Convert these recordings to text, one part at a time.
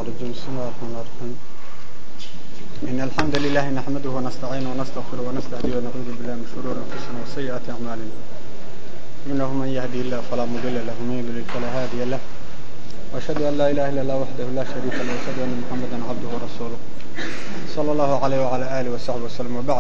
الرجيم بسم الله الرحمن الرحيم إن الحمد لله نحمده ونستعينه ونستغفره ونستهديه ونعوذ بالله من شرور أنفسنا وسيئات أعمالنا إنه من يهدي الله فلا مضل له ومن يضلل فلا هادي له وأشهد أن لا إله إلا الله وحده لا شريك له وأشهد أن محمدا عبده ورسوله صلى الله عليه وعلى آله وصحبه وسلم وبعد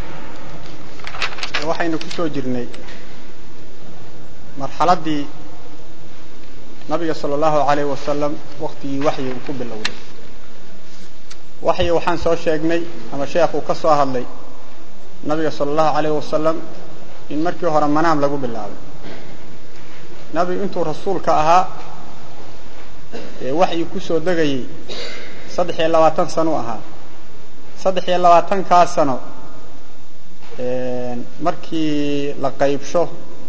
waxaynu ku soo jirnay marxaladdii nabiga sala allahu alayh wasalam waktigii waxyi uu ku bilowday waxyi waxaan soo sheegnay ama sheekh uu ka soo hadlay nabiga sala allahu alayh wasalam in markii hore manaam lagu bilaabay nabigu intuu rasuulka ahaa ee waxyi ku soo degayey saddex iyo labaatan sano u ahaa saddex iyo labaatankaa sano markii la qaybsho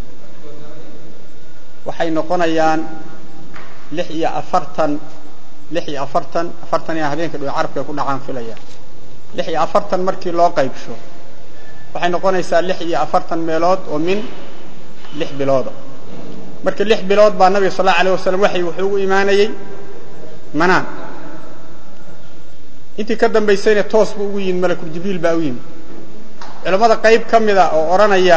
waxay noqonayaan lix iyo afartan lix iyo afartan afartan iyo habeenka dhow carabka ku dhacaan filaya lix iyo afartan markii loo qaybsho waxay noqonaysaa lix iyo afartan meelood oo min lix bilooda marka lix bilood baa nabiga sal allau alayh wasalam waxay wuxuu ugu imaanayey manaan intii ka dambaysayna toos buu ugu yimid malakul jibriil baa u yimid culamada qayb ka mida oo odhanaya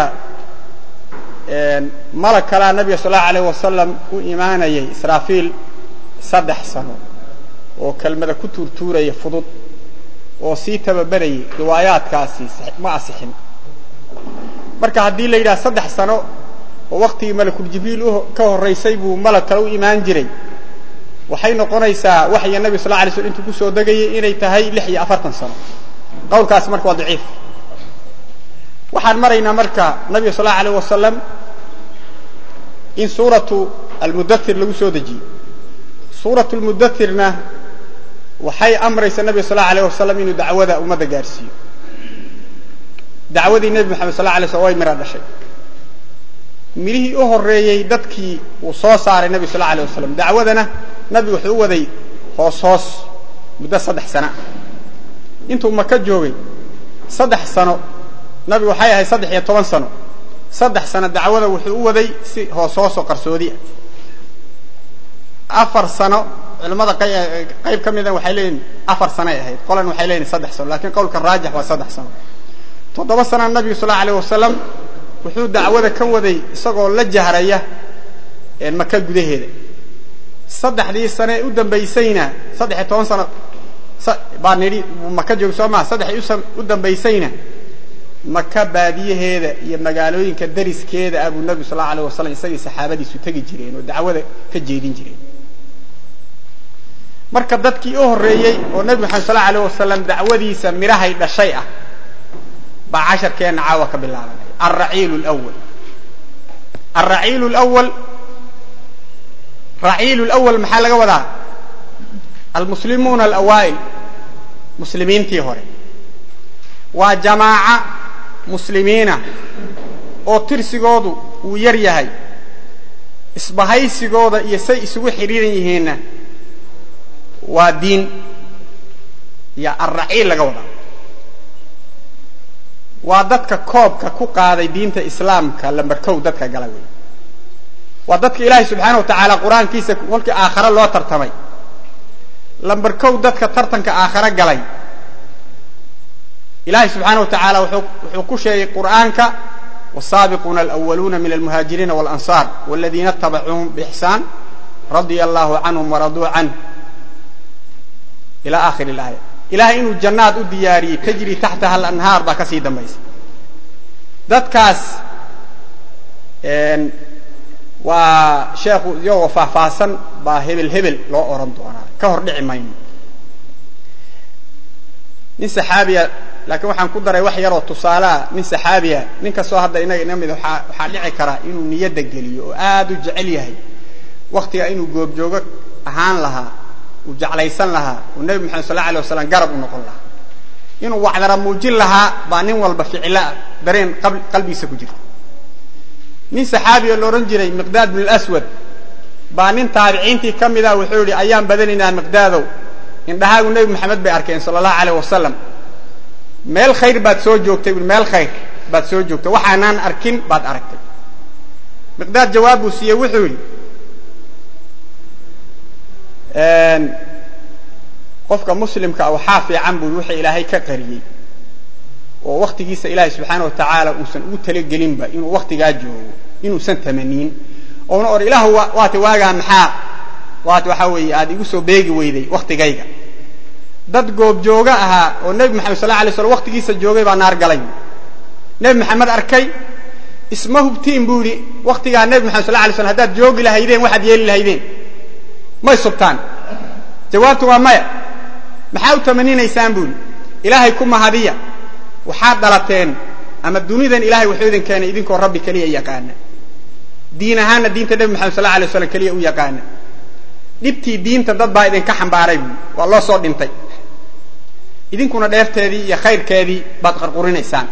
malag kalaa nabiga sal allau alayh wasalam u imaanayay israafiil saddex sano oo kelmada ku tuurtuuraya fudud oo sii tababarayay riwaayaadkaasi ma asixin marka haddii la yidhaha saddex sano oo waktigii malakul jibriil ka horraysay buu malag kale u imaan jiray waxay noqonaysaa waxya nabiga sal la alay slm intuu kusoo degayay inay tahay lix iyo afartan sano qawlkaasi marka waa daciif waxaan maraynaa marka nabiga sal allau alayh wasalam in suuratu almudathir lagu soo dejiyey suuratu lmudathirna waxay amraysa nabiga sal allau alayh wasalam inuu dacwada ummadda gaarsiiyo dacwadii nebi moxamed sal la alay slm way mira dhashay midhihii u horeeyey dadkii uu soo saaray nebiga sal la alayh wasalam dacwadana nabigu wuxuu u waday hoos hoos muddo saddex sana intuu maka joogay saddex sano nabigu waxay ahayd saddex iyo toban sano saddex sano dacwada wuxuu u waday si hoos hoosoo qarsoodi ah afar sano culamada qayb ka mida waxay leeyihin afar sanoay ahayd qolan waxay leeyihin saddex sano lakiin qowlka raajix waa saddex sano toddoba sana nabigu sal allau alayh wasalam wuxuu dacwada ka waday isagoo la jahraya maka gudaheeda saddexdii sane u dambaysayna saddex iyo toban sano baa nidhi maka jooga soo maa saddexdii u dambaysayna maka baadiyaheeda iyo magaalooyinka dariskeeda ah buu nabigu sal lau alayh wasalam isagii saxaabadiisu tegi jireen oo dacwada ka jeedin jireen marka dadkii u horreeyey oo nebi maxamed sal lau alayh wasalam dacwadiisa midhahay dhashay ah baa casharkeenna caawa ka bilaabanaya alraciilu lwal alraciilu lwal raciilu lwal maxaa laga wadaa almuslimuuna alawaa'il muslimiintii hore waa jamaaca muslimiina oo tirsigoodu uu yar yahay isbahaysigooda iyo say isugu xidhiiran yihiinna waa diin iyo alraciil laga wadaa waa dadka koobka ku qaaday diinta islaamka lambarkow dadka gala wey waa dadka ilaahay subxaana wa tacaala qur-aankiisa kolkii aakhare loo tartamay lambarkow dadka tartanka aakhare galay ilahay subxaana wa tacaala wuxuu ku sheegay qur'aanka wsaabiquuna alأwaluuna min almuhaajiriina wاlanصar wاladiina اtabacuuhum bixsaan radia allahu canhum waraduu canh ila akhir اlaaya ilahay inuu jannaad u diyaariyey tajri taxtaha alanhaar baa kasii dambaysa dadkaas waa sheekhu iyagoo faahfaahsan baa hebel hebel loo oran doonaa ka hor dhici mayno nin saxaabiya laakiin waxaan ku daray wax yaroo tusaaleah nin saxaabiya nin kastoo hadda inaga ina mid waxaa dhici kara inuu niyadda geliyo oo aad u jecel yahay waktiga inuu goobjoogo ahaan lahaa uu jeclaysan lahaa oo nebi moxamed sal la alay wasalam garab u noqon lahaa inuu wacdara muujin lahaa baa nin walba ficila dareen qalbigiisa ku jirta nin saxaabiya la odhan jiray miqdaad bin aswad baa nin taabiciintii ka mid ah wuxuu yidhi ayaan badanaynaa miqdaadow indhahaagu nebi moxamed bay arkeen sala allahu alayh wasalam meel khayr baad soo joogtay meel khayr baad soo joogtay waxaanaan arkin baad aragtay miqdaad jawaab buu siiyey wuxuu yidhi qofka muslimka waxaa fiican buu wixii ilaahay ka qariyey oo waktigiisa ilaahay subxaana wa tacaala uusan ugu talagelinba inuu waktigaa joogo inuusan tamaniin oona or ilaahu waata waagaa maxaa waata waxaa weeye aad igu soo beegi weyday waktigayga dad goobjooga ahaa oo nebi maxamed sal alay slam waktigiisa joogay baa naar galay nebi maxamed arkay isma hubtiin buu yidhi waktigaa nebi maxamed sal alay slam haddaad joogi lahaydeen waxaad yeeli lahaydeen may subtaan jawaabtu waa maya maxaa u tamaninaysaan buu yidhi ilaahay ku mahadiya waxaad dhalateen ama dunidan ilahay wuxuu idin keenay idinkoo rabbi keliya yaqaana diin ahaanna diinta nebi maxamed sal alay slam keliya u yaqaana dhibtii diinta dad baa idinka xambaaray buui waa loo soo dhintay idinkuna dheefteedii iyo khayrkeedii baad qarqurinaysaan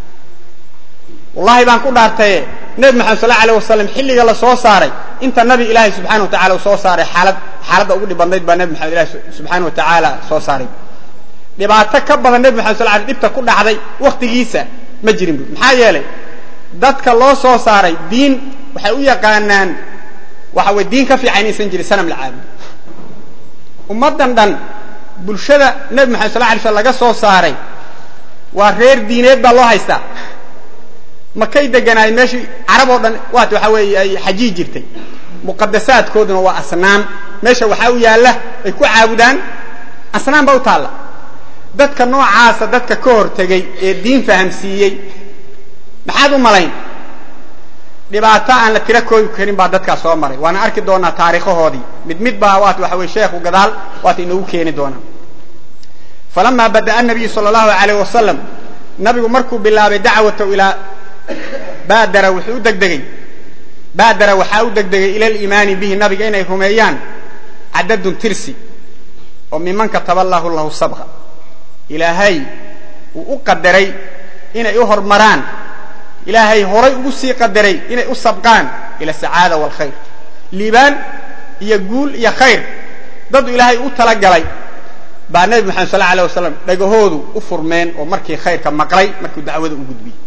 wallahi baan ku dhaartaye nebi maxamed sal alay wasalam xilliga la soo saaray inta nabi ilaahay subxana wa tacala uu soo saaray xaalad xaaladda ugu dhib badnayd baa nebi maxamed ilahi subxaana wa tacaala soo saaray dhibaato ka badan nebi maxamed sal alay dhibta ku dhacday waktigiisa ma jirin buui maxaa yeelay dadka loo soo saaray diin waxay u yaqaanaan waxa way diin ka fiican inaysan jirin sanam la caabud ummaddan dhan bulshada nebi maxamed sal alay slam laga soo saaray waa reer diineed baa loo haystaa makay deganaayeen meeshii carab oo dhan waat waxa weeye ay xajii jirtay muqadasaadkooduna waa asnaam meesha waxaa u yaalla ay ku caabudaan asnaam baa u taalla dadka noocaasa dadka ka hortegey ee diin fahamsiiyey maxaad u malayn dhibaato aan la tiro koobi karin baa dadkaa soo maray waana arki doonaa taariikhahoodii mid mid baa waat waxa weye sheekhu gadaal waata inoogu keeni doonaa falama bada'a nabiyu sala allahu alayh wasalam nabigu markuu bilaabay dacwatahu ilaa baadara wuxuu u degdegey baadara waxaa u degdegay ila aliimaani bihi nabiga inay rumeeyaan cadadun tirsi oo miman kataba allahu lahu sabqa ilaahay uu u qadaray inay u hormaraan ilaahay horay ugu sii qadaray inay u sabqaan ila asacaada waalkhayr liibaan iyo guul iyo khayr dadu ilaahay u talagalay baa nebi maxamed sal alay wasalam dhagahoodu u furmeen oo markii khayrka maqlay markuu dacwada u gudbiyey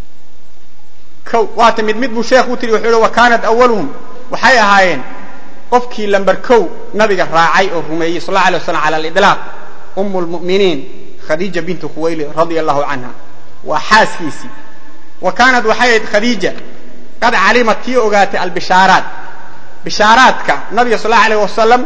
o waata mid mid buu sheekhu u tiri wuxuu hi wa kaanat awaluhum waxay ahaayeen qofkii lamber kow nabiga raacay oo rumeeyey sal la alay waslam cala aliطlaaq um lmu'miniin khadiija bintu khuwayli radia allahu canha waa xaaskiisii wa kaanat waxay ahayd khadiija qad calimat tii ogaatay albishaaraat bishaaraadka nabiga sal allau alayh wasalam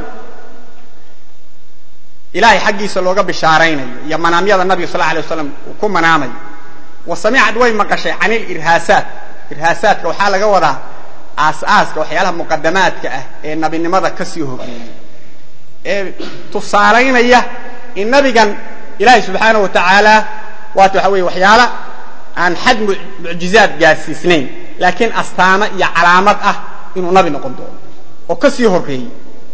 ilahay xaggiisa looga bishaaraynayo iyo manaamyada nabiga sal alay wasalam uu ku manaamayo wa samicad way maqashay can ilirhaasaat irhaasaadka waxaa laga wadaa aas-aaska waxyaalaha muqadamaadka ah ee nabinimada ka sii horreeyey ee tusaalaynaya in nabigan ilaahay subxaana wa tacaala waata waxa weeye waxyaala aan xad mucjizaad gaarsiisnayn laakiin astaamo iyo calaamad ah inuu nabi noqon doono oo ka sii horreeyey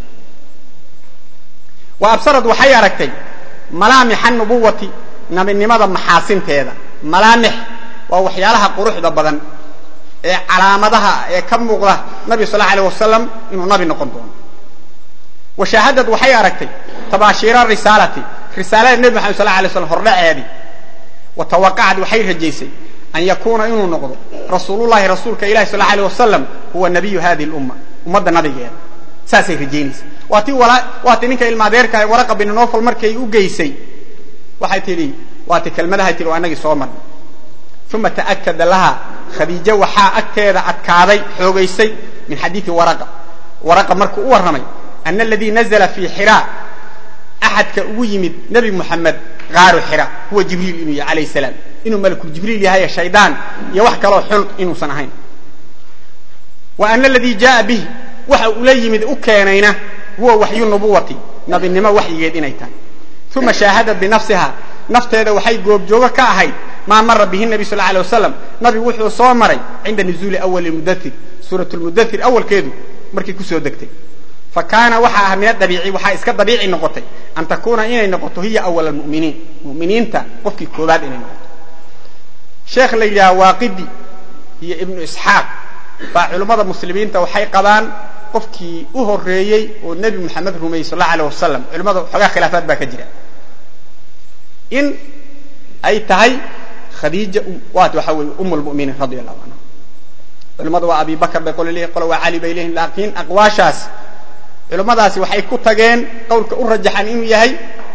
wa absarad waxay aragtay malaamixa nubuwati nabinimada maxaasinteeda malaamix waa waxyaalaha quruxda badan ee calaamadaha ee ka muuqda nabi sal allau alay wasalam inuu nabi noqon doono wa shaahadad waxay aragtay tabaashiira risaalati risaalada nebi maxamed sal alay slam hordhaceedii wa tawaqacad waxay rajaysay an yakuuna inuu noqdo rasuulullahi rasuulka ilahi sal alay wasalam huwa nabiyu hadihi lumma ummadda nabigeeda saasay rajaynaysa waa ti waa ti ninka ilmaadeerka waraqa bin nofal markay u geysay waxay tidhi waa ti kelmadahay tihi waa inagii soo marnay uma ta'akada laha khadiijo waxaa agteeda adkaaday xoogaysay min xadiidi waraqa waraqa markuu u warramay ana aladii nazla fii xiraa axadka ugu yimid nebi muxamed qaaru xira huwa jibriil inuu yahay alayh salaam inuu malakul jibriil yahay shaydaan iyo wax kaloo xun inuusan ahayn wa ana aladii jaaa bih waxa ula yimid u keenayna huwa waxyu nubuwati nabinimo waxyigeed inay tahay uma shaahadad binafsiha nafteeda waxay goobjoogo ka ahayd maa mara bihi nabi sal alay wasalam nabigu wuxuu soo maray cinda nuzuuli awali mudair suurat lmudair awalkeedu markii kusoo degtay fa kaana waxa ah min adabiici waxaa iska dabiici noqotay an takuuna inay noqoto hiya awal almu'miniin mu'miniinta qofkii koobaad inay noqoto sheekh la yidhaha waaqidi iyo ibnu isxaaq baa culummada muslimiinta waxay qabaan qofkii u horeeyey oo nebi moxamed rumeeyey sal alla alay wasalam culimmada xoogaa khilaafaad baa ka jira in ay tahay khadiija waat waxa weeye um lmuminiin radia allahu canha culimmada waa abi bakr bay qole leeyihin qole waa cali bay leeyihin laakiin aqwaashaas culimmadaasi waxay ku tageen qowlka u rajaxan inuu yahay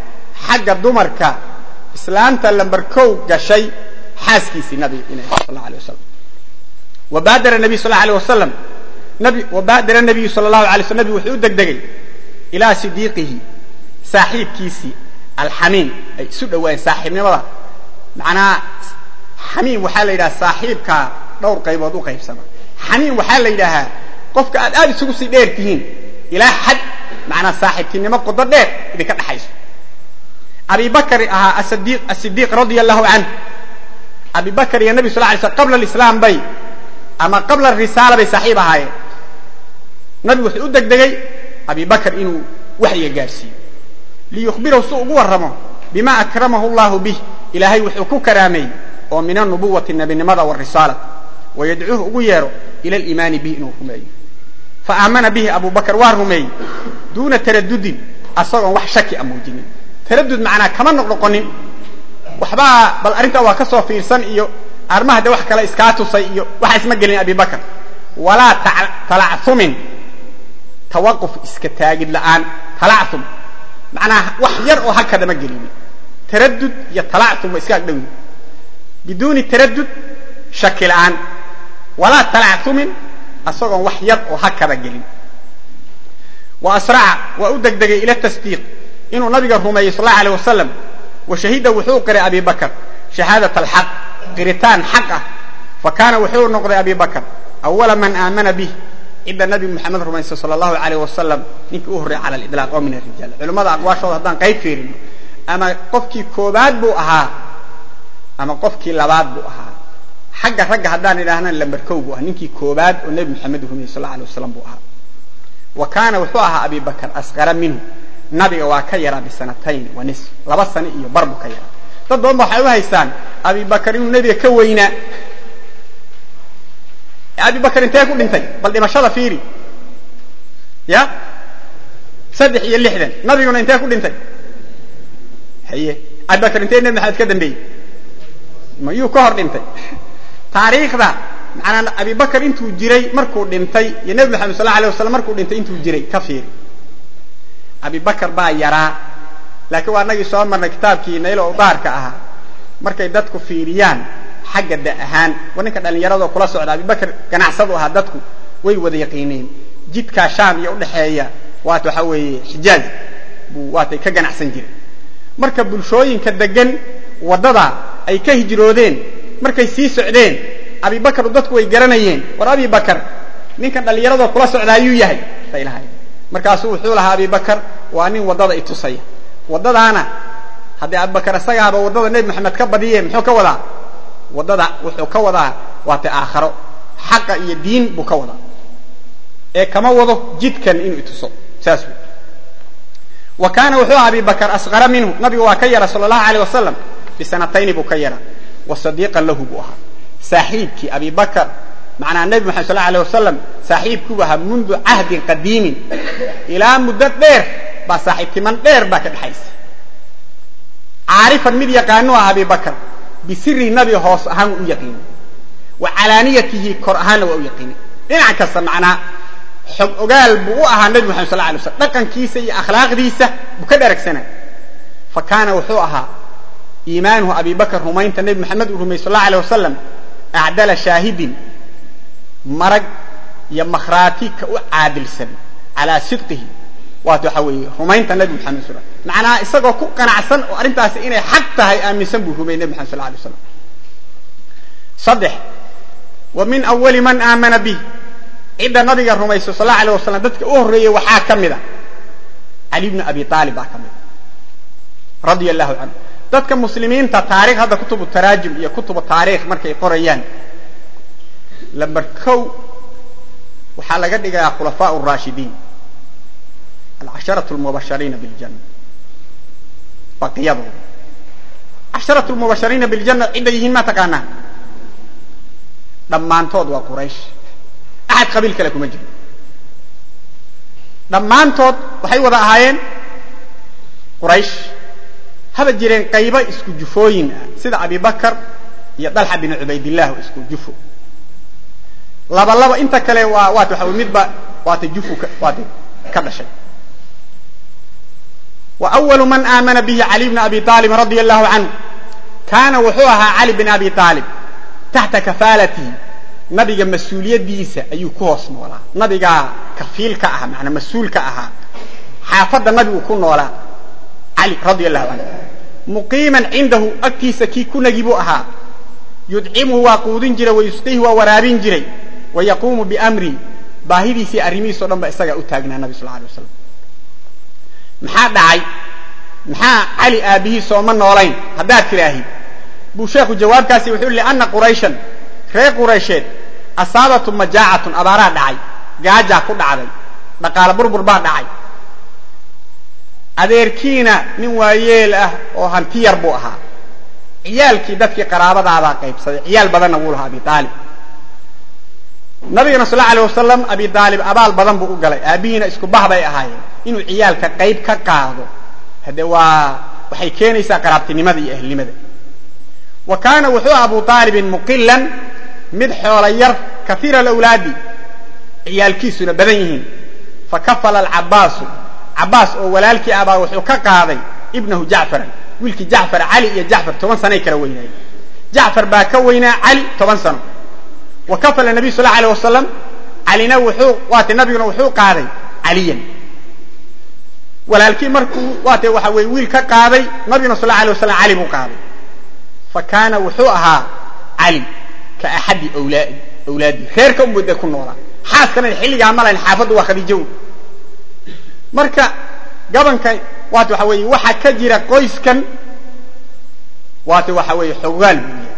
xagga dumarka islaamta lamber kow gashay xaaskiisii nabiga inay sal alay wasalam wabaadara nabiy sal alay wasalam nabi wabaadara nabiyu sala allahu alay slam nabigu wuxuu u degdegay ilaa sidiiqihi saaxiibkiisii alxamiim ay isu dhawaayeen saaxiibnimada macnaa xamiim waxaa la yidhaha saaxiibkaa dhowr qaybood u qaybsama xamiim waxaa la yidhaahaa qofka aad aad isugu sii dheer tihiin ilaa xad macnaa saaxiibtinimo qodo dheer idinka dhexayso abi bakri ahaa asidiiq radia allahu canh abi bakr iyo nabi sal lay sl qabla alislaam bay ama qabla arisaala bay saaxiib ahaayeen nabigu wuxuu u degdegay abi bakr inuu waxyiga gaadhsiiyo liyukhbirahu si ugu warramo bima akramahu allahu bih ilaahay wuxuu ku karaameeyey oo min anubuwati nebinimada warisaala wayadcuuhu ugu yeero ila aliimaani bihi inuu rumeeyo fa aamana bihi abu bakr waa rumeeyey duuna taradudin asagoon wax shaki a muujinin taradud macnaa kama noqnoqonin waxbaa bal arrintaa waa ka soo fiirsan iyo arrimaha de wax kale iskaa tusay iyo waxa isma gelin abi bakr walaa talacthumin tawaquf iska taagid la'aan talacthum macnaa wax yar oo hakadama gelini taradud iyo talacthum waa iska agdhowi biduuni taradud shaki la'aan walaa talacthumin asagoon wax yar oo hakada gelin wa asraca waa u degdegay ila tasdiiq inuu nabiga rumeeyey sal allau alيh wasalam wa shahida wuxuu qiray abi bakr shahaadat alxaq qiritaan xaq ah fa kaana wuxuu noqday abi bakr awala man aamana bih cidda nabi moxamed rumaysa sal allahu alayh wasalam ninkii u horrey cala lidlaaq oo min arijaal culimmada aqwaashooda haddaan qayb fiirino ama qofkii koobaad buu ahaa ama qofkii labaad buu ahaa xagga ragga haddaan idhaahna lamberkow buu ahaa ninkii koobaad oo nebi moxamed rumayey sal alay wasalam buu ahaa wa kaana wuxuu ahaa abi bakr asqara minhu nabiga waa ka yaraa bisanatayn wa nisf laba sano iyo bar buu ka yaraa dad badan ba waxay u haystaan abi bakr inuu nebiga ka weynaa abi bakr intee ku dhintay bal dhimashada fiiri ya saddex iyo lixdan nabiguna intee ku dhintay haye abi bakr intee nebi maxamed ka dambeeyey mayuu ka hor dhintay taariikhda macanaa abi bakr intuu jiray markuu dhintay iyo nebi maxamed sal la alay waslam markuu dhintay intuu jiray ka fiiri abi bakr baa yaraa laakiin waa nagii soo marnay kitaabkii naylo udaarka ahaa markay dadku fiiriyaan xagga da ahaan war ninka dhallinyaradoo kula socda abi bakr ganacsadu ahaa dadku way wada yaqiineen jidkaa shaam iyo udhaxeeya waat waxa weeye xijaaz buu waatay ka ganacsan jireen marka bulshooyinka degan waddada ay ka hijroodeen markay sii socdeen abi bakr dadku way garanayeen war abi bakr ninkan dhallinyaradoo kula socda ayuu yahay bay lahayn markaasuu wuxuu lahaa abi bakr waa nin waddada itusaya waddadaana haddii abibakar isagaaba waddada nebi maxamed ka badiye muxuu ka wadaa waddada wuxuu ka wadaa waata aakharo xaqa iyo diin buu ka wadaa ee kama wado jidkan inuu ituso saas wey wa kaana wuxuu aha abi bakr asqara minhu nabiga waa ka yara sala allahu aleyh wasalam bisanatayni buu ka yara wa sadiiqan lahu buu ahaa saaxiibkii abi bakr macnaa nebi maxamed sal alay wasalam saaxiibkuu ahaa mundu cahdin qadiimin ilaa muddo dheer baa saaxiibtiman dheer baa ka dhexaysa caarifan mid yaqaanu ah abi bakr bisiri nabi hoos ahaan u yaqiini wa calaaniyatihi kor ahaanna waa u yaqiini dhinac kasta macnaa xog ogaal buu u ahaa nebi maxamed sal alay slam dhaqankiisa iyo akhlaaqdiisa buu ka dharagsanay fa kaana wuxuu ahaa iimaanuhu abi bakr rumaynta nebi maxamed uu rumeyey sal allau alay wasalam acdala shaahidin marag iyo makhraati ka u caadilsan calaa sidqihi waat waxa weeye rumaynta nebi maxamed sal macnaa isagoo ku qanacsan oo arrintaasi inay xaq tahay aaminsan buu rumeyey nebi maxamed sal alay slam saddex wa min awali man aamana bih cidda nabiga rumaysa sal allau alay wasalam dadka u horreeyey waxaa ka mid a cali bnu abi aalib baa ka mid a radia allahu canhu dadka muslimiinta taarikh hadda kutubu taraajim iyo kutubu taarikh markay qorayaan lamber kow waxaa laga dhigayaa khulafaa raashidiin alcasharatu lmubashariina biljana baqiyadooda casharatu lmubashariina biljana cidda yihiin ma taqaanaa dhammaantood waa quraysh axad qabiil kale kuma jiro dhammaantood waxay wada ahaayeen quraysh haba jireen qaybo isku jufooyin ah sida abi bakr iyo dalxa bin cubaydillah oo isku jufo laba laba inta kale waa waat waxa midba waata jufu waata ka dhashay wa awalu man aamana bihi cali bna abi aalibin radia allahu canhu kaana wuxuu ahaa cali bin abi aalib taxta kafaalatihi nabiga mas-uuliyadiisa ayuu ku hoos noolaa nabigaa kafiilka ahaa maanaa mas-uulka ahaa xaafadda nabigu ku noolaa cali radia allahu canhu muqiiman cindahu agtiisa kii ku nagi buu ahaa yudcimuhu waa quudin jiray wayusqiihi waa waraabin jiray wa yaquumu biamri baahidiisii arrimihiisao dhan ba isagaa u taagnaa nabi sal alay waslam maxaa dhacay maxaa cali aabbihiisoo ma noolayn haddaad tidhaahid buu sheekhu jawaabkaasi wuxuu li anna qurayshan reer quraysheed asaabatu majaacatun abaaraa dhacay gaajaa ku dhacday dhaqaale burbur baa dhacay adeerkiina nin waayeel ah oo hanti yar buu ahaa ciyaalkii dadkii qaraabadaabaa qaybsaday ciyaal badanna wuu lahaa abi aalib nabigana sal alay wasalam abi aalib abaal badan buu u galay aabbihiina isku bah bay ahaayeen inuu ciyaalka qayb ka qaado hade waa waxay keenaysaa qaraabtinimada iyo ahlnimada wa kaana wuxuu abu aalibin muqilan mid xoola yar kaiira alawlaadi ciyaalkiisuna badan yihiin fakafala alcabaasu cabaas oo walaalkii abaa wuxuu ka qaaday ibnahu jacfaran wiilkii jacfar cali iyo jacfar toban sanay kala weynaayeen jacfar baa ka weynaa cali toban sano wa kafala nabiy sal alay wasalam calina wuxuu waate nabiguna wuxuu qaaday caliyan walaalkii markuu waate waxa weye wiil ka qaaday nabiguna sal alay wasalam cali buu qaaday fa kaana wuxuu ahaa cali ka axadi awlaadi reerka unbade ku noolaa xaaskana xilligaa malayn xaafaddu waa khadiijo marka gabanka waate waxa weeye waxaa ka jira qoyskan waate waxa weeye xogaal buu yahay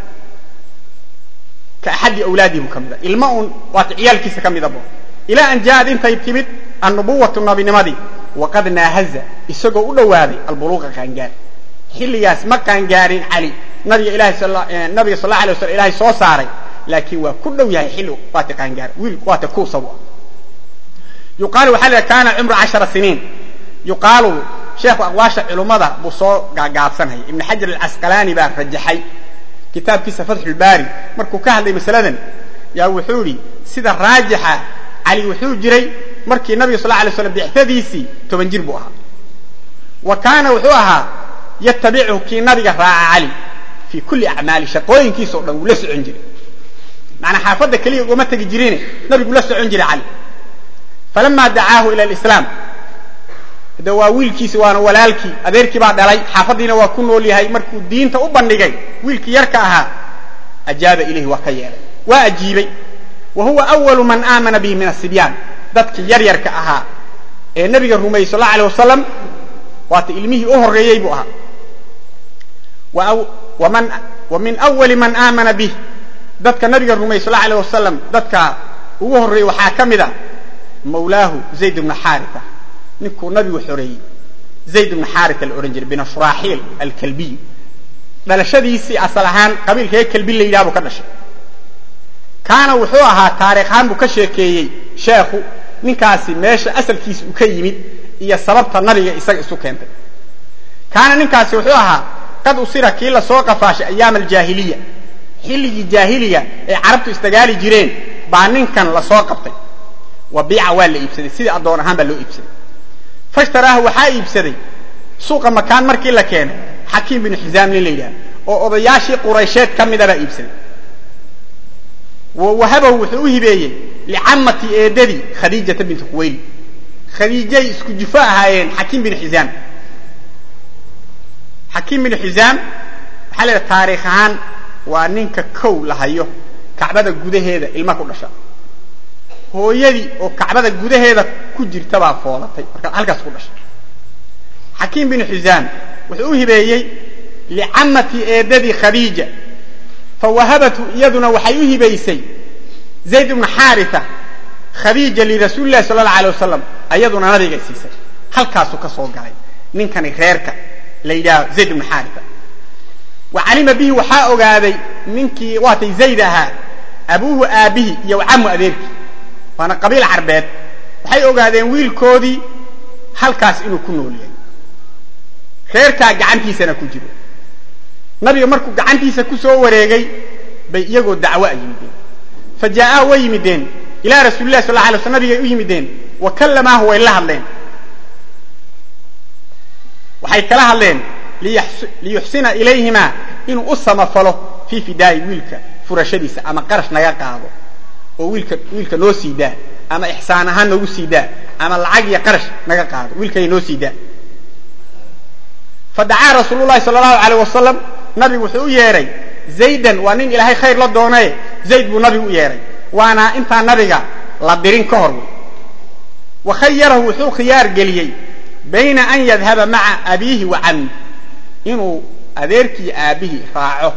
ka axadi awlaadii buu ka mid a ilma uun waate ciyaalkiisa ka midabo ilaa an jaaad intay timid annubuwatu nabinimadii waqad naahaza isagoo u dhowaaday albuluuqa qaangaar xilligaas ma qaangaarin cali nabiga ilahay nabiga sal la alay waslam ilahay soo saaray laakiin waa ku dhow yahay xilli waate qaangaar wiil waate kuusabu ah yuqaalu waxa la kaana cumru cashara siniin yuqaalu sheekhu aqwaasha culummada buu soo gaagaabsanaya ibn xajar alcasqalaani baa rajaxay kitaabkiisa fatxulbaari markuu ka hadlay masaladan yaa wuxuu idhi sida raajixa cali wuxuu jiray markii nabiga sal alay slam bicadiisii toban jir buu ahaa wa kaana wuxuu ahaa yatabichu kii nabiga raaca cali fii kulli acmaali shaqooyinkiisa o dhan wuu la socon jiray maanaa xaafadda keliya ugama tegi jirine nabigu la socon jiray cali falama dacaahu ila lislaam de waa wiilkiisi waana walaalkii adeerkii baa dhalay xaafaddiina waa ku nool yahay markuu diinta u bandhigay wiilkii yarka ahaa ajaaba ilayhi waa ka yeelay waa ajiibay wa huwa awalu man aamana bihi min asibyaan dadkii yaryarka ahaa ee nabiga rumeeyey sal la alay wasalam waata ilmihii u horeeyey buu ahaa wa min awali man aamana bih dadka nabiga rumeeyey sal alay wasalam dadka ugu horreeyey waxaa ka mid a mawlaahu zayd bna xaarita ninkuu nabigu xoreeyey zayd bna xaarita la odhan jiray bin shuraaxiil alkalbiy dhalashadiisii asal ahaan qabiilkaee kalbi la yidhaha buu ka dhashay kaana wuxuu ahaa taariikhaan buu ka sheekeeyey sheekhu ninkaasi meesha asalkiisa uu ka yimid iyo sababta nabiga isaga isu keentay kaana ninkaasi wuxuu ahaa qad usira kii lasoo qafaashay ayaam aljaahiliya xilligii jaahiliga ay carabtu isdagaali jireen baa ninkan lasoo qabtay wa biica waa la iibsaday sidii addoon ahaan baa loo iibsaday fashtaraahu waxaa iibsaday suuqa makaan markii la keenay xakiim binu xisaam nin la yidhaha oo odayaashii quraysheed ka mida baa iibsaday wa wahabahu wuxuu u hibeeyey licamati eedadii khadiijata bintu khuwayli khadiijay isku jufo ahaayeen xakiim binu xisaam xakiim binu xisaam waxaa la yidhaha taariikh ahaan waa ninka kow la hayo kacbada gudaheeda ilma ku dhasha hooyadii oo kacbada gudaheeda ku jirta baa foolatay markaa halkaas ku dhashay xakiim binu xisaam wuxuu u hibeeyey licamati eedadii khadiija fa wahabatu iyaduna waxay u hibaysay zayd bna xaarita khadiija lirasuuli lahi sala allau alay wasalam ayaduna nabigay siisay halkaasuu ka soo galay ninkani reerka la yidhaaho zayd bna xaarita wa calima bihi waxaa ogaaday ninkii waatay zayd ahaa abuuhu aabbihi iyo camu adeerkii waana qabiil carbeed waxay ogaadeen wiilkoodii halkaas inuu ku nool yahay reerkaa gacantiisana ku jiro nabiga markuu gacantiisa ku soo wareegay bay iyagoo dacwo a yimideen fa jaa'aa way yimideen ilaa rasuuli lahi sal la alay sl nabigay u yimideen wa kallamaahu way la hadleen waxay kala hadleen liyuxsina ilayhima inuu u samafalo fii fidaa'i wiilka furashadiisa ama qarash naga qaado oo wiilka wiilka noo sii daa ama ixsaan ahaan noogu sii daa ama lacag iyo qarash naga qaado wiilkay noo sii daa fadacaa rasuulu llahi sala allahu alayh wasalam nabigu wuxuu u yeedhay zaydan waa nin ilaahay khayr la doonaye zayd buu nabigu u yeedhay waana intaan nabiga la dirin ka hor wey wa khayarahu wuxuu khiyaar geliyey bayna an yadhaba maca abiihi wa cammi inuu adeerkii aabihii raaco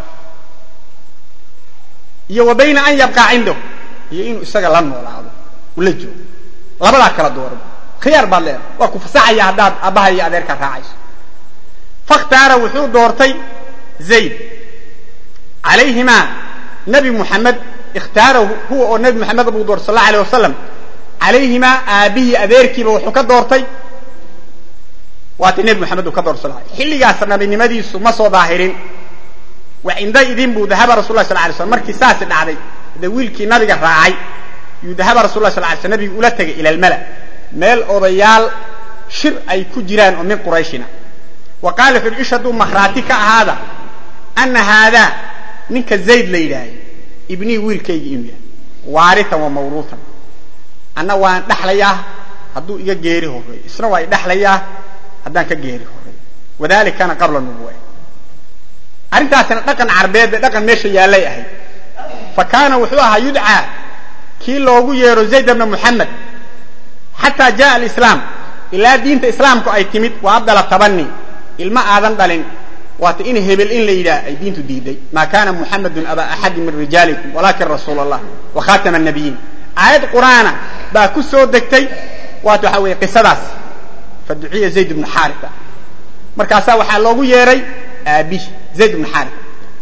iyo wa bayna an yabqaa cindahu iyo inuu isaga la noolaado ula joogo labadaa kala doora khiyaar baad leedahay waa ku fasaxaya haddaad aabbaha iyo adeerkaa raacayso fakhtaara wuxuu doortay zayd calayhimaa nabi muxamed ikhtaarahu huwa oo nabi muxamed buu doortay sal alla alay wasalam calayhimaa aabihii adeerkiiba wuxuu ka doortay waata nebi moxamed uu ka doortay sal xilligaas nabinimadiisu ma soo daahirin wa cinda idin buu dahaba rasul lah sal lay slam markii saasi dhacday de wiilkii nabiga raacay yuu dahaba rasul lah sal lay slam nabigu ula tegay ila almala meel odayaal shir ay ku jiraan oo min qurayshina wa qaala wuxu uhi ish hadduu mahraati ka ahaada ana haadaa ninka zayd la yidhaahay ibnii wiilkaygii inuu yahay waaritan wa mawruutan anna waan dhexlayaa hadduu iga geeri horreeyo isna waa idhexlayaa haddaan ka geeri horreeyo wadalik kana qabla nubuwa arrintaasina dhaqan carbeed ee dhaqan meesha yaallay ahayd fa kaana wuxuu ahaa yudcaa kii loogu yeero zayd bna muxamed xataa jaa alislaam ilaa diinta islaamku ay timid wa abdala tabani ilma aadan dhalin waata in hebel in la yidhaah ay diintu diiday maa kana muxamedun aba axadi min rijaalikum walakin rasuul allah wa khatama nabiyiin aayad qur'aana baa ku soo degtay waata waxaa weeye qisadaas fa duciya zayd bnu xaarita markaasaa waxaa loogu yeeray aabihi zayd bnu xaarita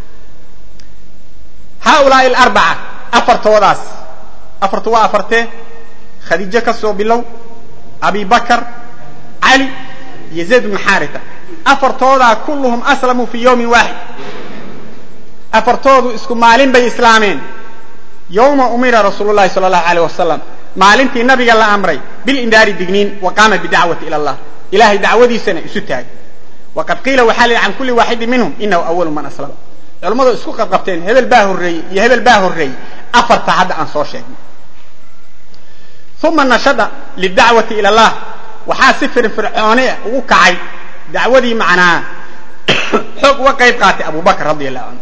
haaulaai alarbaca afartoodaas afartu waa afartee khadiijo ka soo bilow abi bakar cali iyo zayd bnu xaarita afartoodaa kulluhum aslamuu fii yawmin waaxid afartoodu isku maalin bay islaameen yowma umira rasuulu llahi sala allahu alayh wasalam maalintii nabiga la amray bilindaari digniin wa qaama bidacwati ila allah ilahay dacwadiisana isu taagay waqad qiila waxaa la yidhi can kulli waaxidin minhum inahu awalu man aslama culammadu isku qabqabteen hebel baa horreeyey iyo hebel baa horreeyey afarta hadda aan soo sheegnay uma nashada lidacwati ila allah waxaa si firfircoone ugu kacay dacwadii macnaa xoog uga qayb qaatay abu bakr radi allahu canhu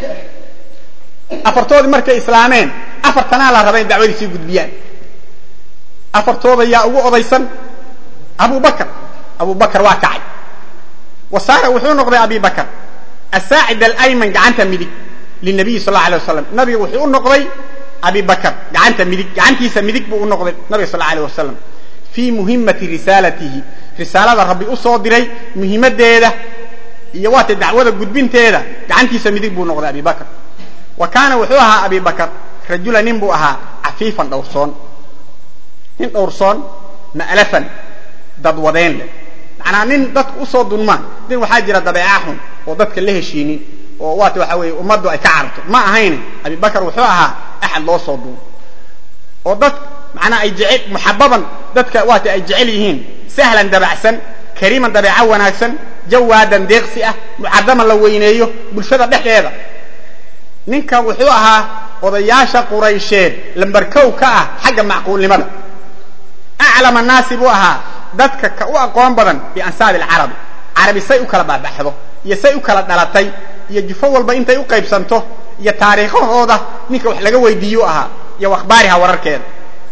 afartoodii markay islaameen afartanaa la raba in dacwadii sii gudbiyaan afartooda yaa ugu odaysan abu bakr abu bakr waa kacay wa saara wuxuu noqday abi bakr asaacid alayman gacanta midig linabiyi sal alla alay wasalam nabiga wuxuu u noqday abi bakr gacanta midig gacantiisa midig buu u noqday nabiga sal alay wasalam fii muhimati risaalatihi risaalada rabbi u soo diray muhimadeeda iyo waata dacwada gudbinteeda gacantiisa midig buu noqday abi bakr wa kaana wuxuu ahaa abi bakr rajula nin buu ahaa cafiifan dhowrsoon nin dhowrsoon ma'lafan dadwadeen leh macnaa nin dadka usoo dunmaan nin waxaa jira dabeeca xun oo dadka la heshiinin oo waata waxa weeye ummaddu ay ka cararto ma ahayn abi bakr wuxuu ahaa axad loo soo duun oo dad macnaa ay jecel muxababan dadka waata ay jecel yihiin sahlan dabacsan kariiman dabeeco wanaagsan jawaadan deeqsi ah mucadaman la weyneeyo bulshada dhexdeeda ninkan wuxuu ahaa odayaasha quraysheed lambarkow ka ah xagga macquulnimada aclam annaasi buu ahaa dadka ka u aqoon badan biansaabi alcarabi carabi say u kala baabaxdo iyo say u kala dhalatay iyo jufo walba intay u qaybsanto iyo taariikhahooda ninka wax laga weydiiyu ahaa iyo akhbaariha wararkeeda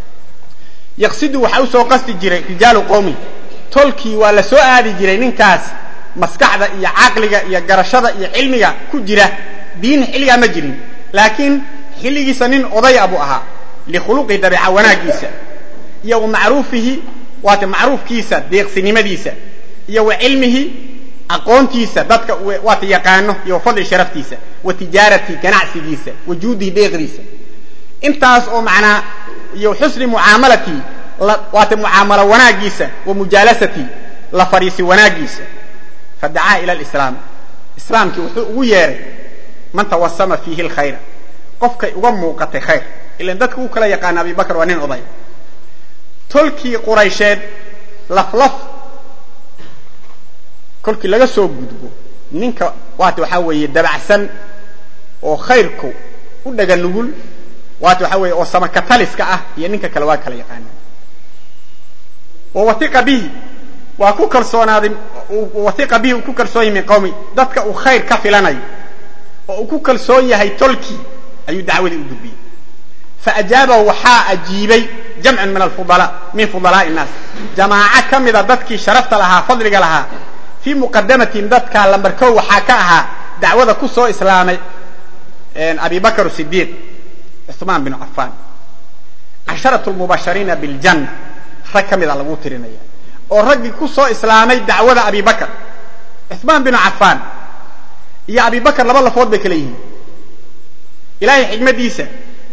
yaqsidu waxaa usoo qasti jiray rijaalu qowmi tolkii waa la soo aadi jiray ninkaas maskaxda iyo caqliga iyo garashada iyo cilmiga ku jira diin xilligaa ma jirin laakiin xilligiisa nin odaya buu ahaa likhuluqihi dabeeca wanaagiisa iyo wa macruufihi waata macruufkiisa deeqsinimadiisa iyo wa cilmihi aqoontiisa dadka waata yaqaano iyo wa fadli sharaftiisa wa tijaarati ganacsigiisa wa juudihi deeqdiisa intaas oo macnaa iyo xusni mucaamalatii waata mucaamalo wanaagiisa wa mujaalasati la fadhiisi wanaagiisa fadacaa ila alislaam islaamkii wuxuu ugu yeeray man tawasama fiihi alkhayra qofkay uga muuqatay khayr ilan dadka u kala yaqaana abi bakr waa nin oday tolkii quraysheed laflaf kolkii laga soo gudbo ninka waata waxaa weeye dabacsan oo khayrku u dhaga nugul waata waxaa weeye oo samakataliska ah iyo ninka kale waa kala yaqaanaan wawaiqa bihi waa ku kalsoonaaday waiqa bihi uu ku kalsoon yahay min qawmi dadka uu khayr ka filanayo oo uu ku kalsoon yahay tolkii ayuu dacwadii u gudbiyey faajaabahu waxaa ajiibay jamcun min afudala min fudalaa'i innaas jamaaco ka mida dadkii sharafta lahaa fadliga lahaa fii muqadamatihim dadkaa lambarkow waxaa ka ahaa dacwada ku soo islaamay abi bakr sidiiq cuثmaan binu cafaan casharatu lmubashariina biljanna rag ka mida lagu tirinaya oo raggii ku soo islaamay dacwada abi bakr cuثmaan binu cafaan iyo abi bakr laba lafood bay kala yihiin ilaahay xikmadiisa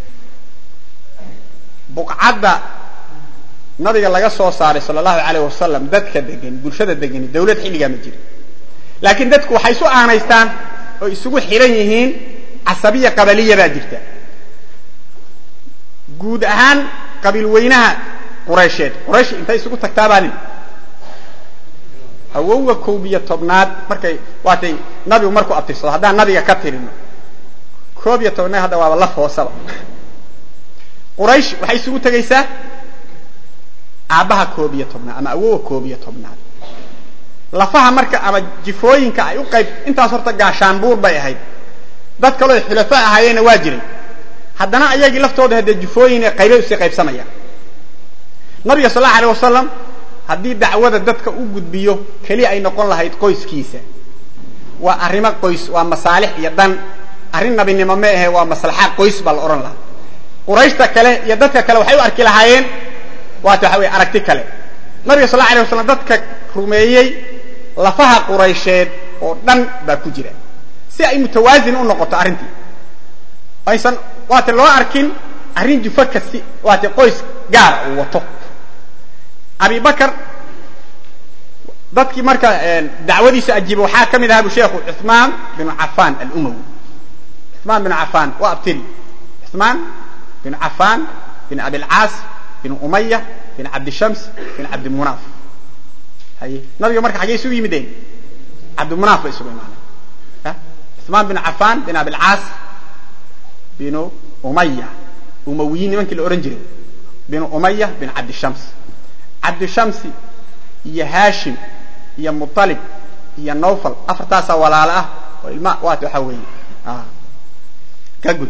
buqcadda nabiga laga soo saaray sal allahu alayh wasalam dadka degan bulshada degani dawlad xilligaa ma jiro laakiin dadku waxay isu aanaystaan oo isugu xiran yihiin casabiya qabaliya baa jirta guud ahaan qabiil weynaha quraysheed quraysh intay isugu tagtaabaanin awowga koob iyo tobnaad markay waatay nabigu markuu abtirsado haddaan nabiga ka tirino koob iyo tobnaad hadda waaba laf hoosaba quraysh waxay isugu tegaysaa aabbaha koob iyo tobnaad ama awowa koob iyo tobnaad lafaha marka ama jifooyinka ay u qayb intaas horta gaashaanbuur bay ahayd dad kaloo xulafo ahaayeenna waa jiray haddana ayagii laftooda haddee jifooyin qaybay usii qaybsamayaan nabiga sal allahu alay wasalam haddii dacwada dadka u gudbiyo keliya ay noqon lahayd qoyskiisa waa arrimo qoys waa masaalix iyo dan arrin nabinimo ma ahe waa maslaxa qoys baa la odhan lahaa qurayshta kale iyo dadka kale waxay u arki lahaayeen waata waxa weye aragti kale nabiga sal la alay waslam dadka rumeeyey lafaha quraysheed oo dhan baa ku jira si ay mutawaasin u noqoto arrintii aysan waate loo arkin arrin jufo kasi waate qoys gaara uu wato abi bakr dadkii marka dacwadiisa ajiiba waxaa ka mid ahaa bu sheekhu cuثmaan binu cafan alumawi cuثmaan binu cafan waa abtiri cuثmaan binu cafan bin abilcaas bin umaya bin cabdishams bin cabdimunaaf haye nabiga marka xaggey isugu yimideen cabdimunaaf bay isugu imaaneen cuثmaan binu cafan bin abilcaas binu umaya umawiyiin nimankii la ohan jiray binu umaya bin cabdishams cabdishamsi iyo haashim iyo muطalib iyo nawfal afartaasaa walaalo ah oo ilma waat waxaa weeye ka gudub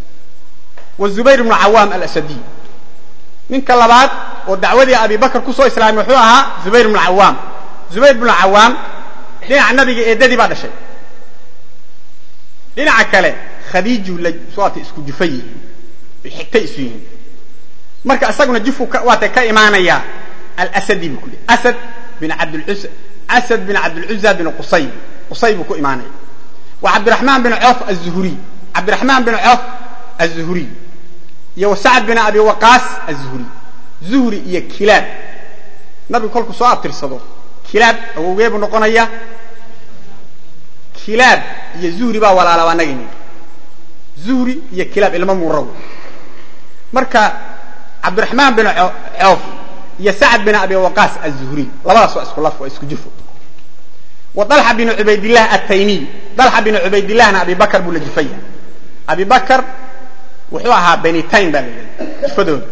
wa zubayr bnu cawaam alasadiy ninka labaad oo dacwadii abi bakr kusoo islaamay wuxuu ahaa zubayr bnu cawaam zubayr bnu cawaam dhinaca nabiga eedadii baa dhashay dhinaca kale khadiiju la waata isku jufa yihiin ay xigtay isu yihiin marka isaguna jufu waata ka imaanaya alsadi buu ku leey asad bin abdluz asad bin cabdilcuza bin qusay qusay buu ku imaanaya wa cabdiraxmaan bin coof azuhuriy cabdiraxmaan bin coof azuhuriy iyo wa sacd bin abi waqaas azuhuriy zuhri iyo kilaab nabigu kolku soo abtirsado kilaab awowgee buu noqonaya kilaab iyo zuhri baa walaalaba anagayni zuhri iyo kilaab ilmo muraw marka cabdiraxmaan bin coof iyo sacd bin abi waqaas azuhriy labadaas waa isku laf waa isku jufo wa dalxa bin cubaydillah ataymiy dalxa bin cubaydillahna abi bakr buu la jufaya abi bakr wuxuu ahaa benitayn baa la yidhahda jufadooda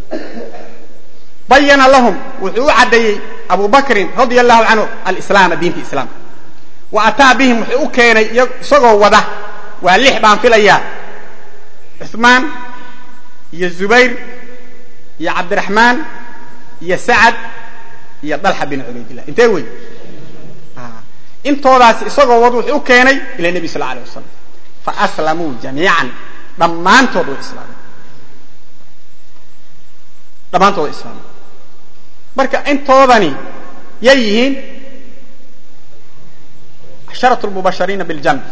bayana lahum wuxuu u caddeeyey abu bakrin radia allahu canhu alislaama diinta islaamka wa ataa bihim wuxuu u keenay isagoo wada waa lix baan filayaa cuثmaan iyo zubayr iyo cabdiraxmaan iyo sacad iyo dalxa bin cubaydillah intee wey intoodaas isagoo wad wuxuu u keenay ila nebi sal alay wasalam faaslamuu jamiican dhammaantood way islaameen dhammaantood way islaameen marka intoodani yay yihiin casharat lmubashariina biاljanna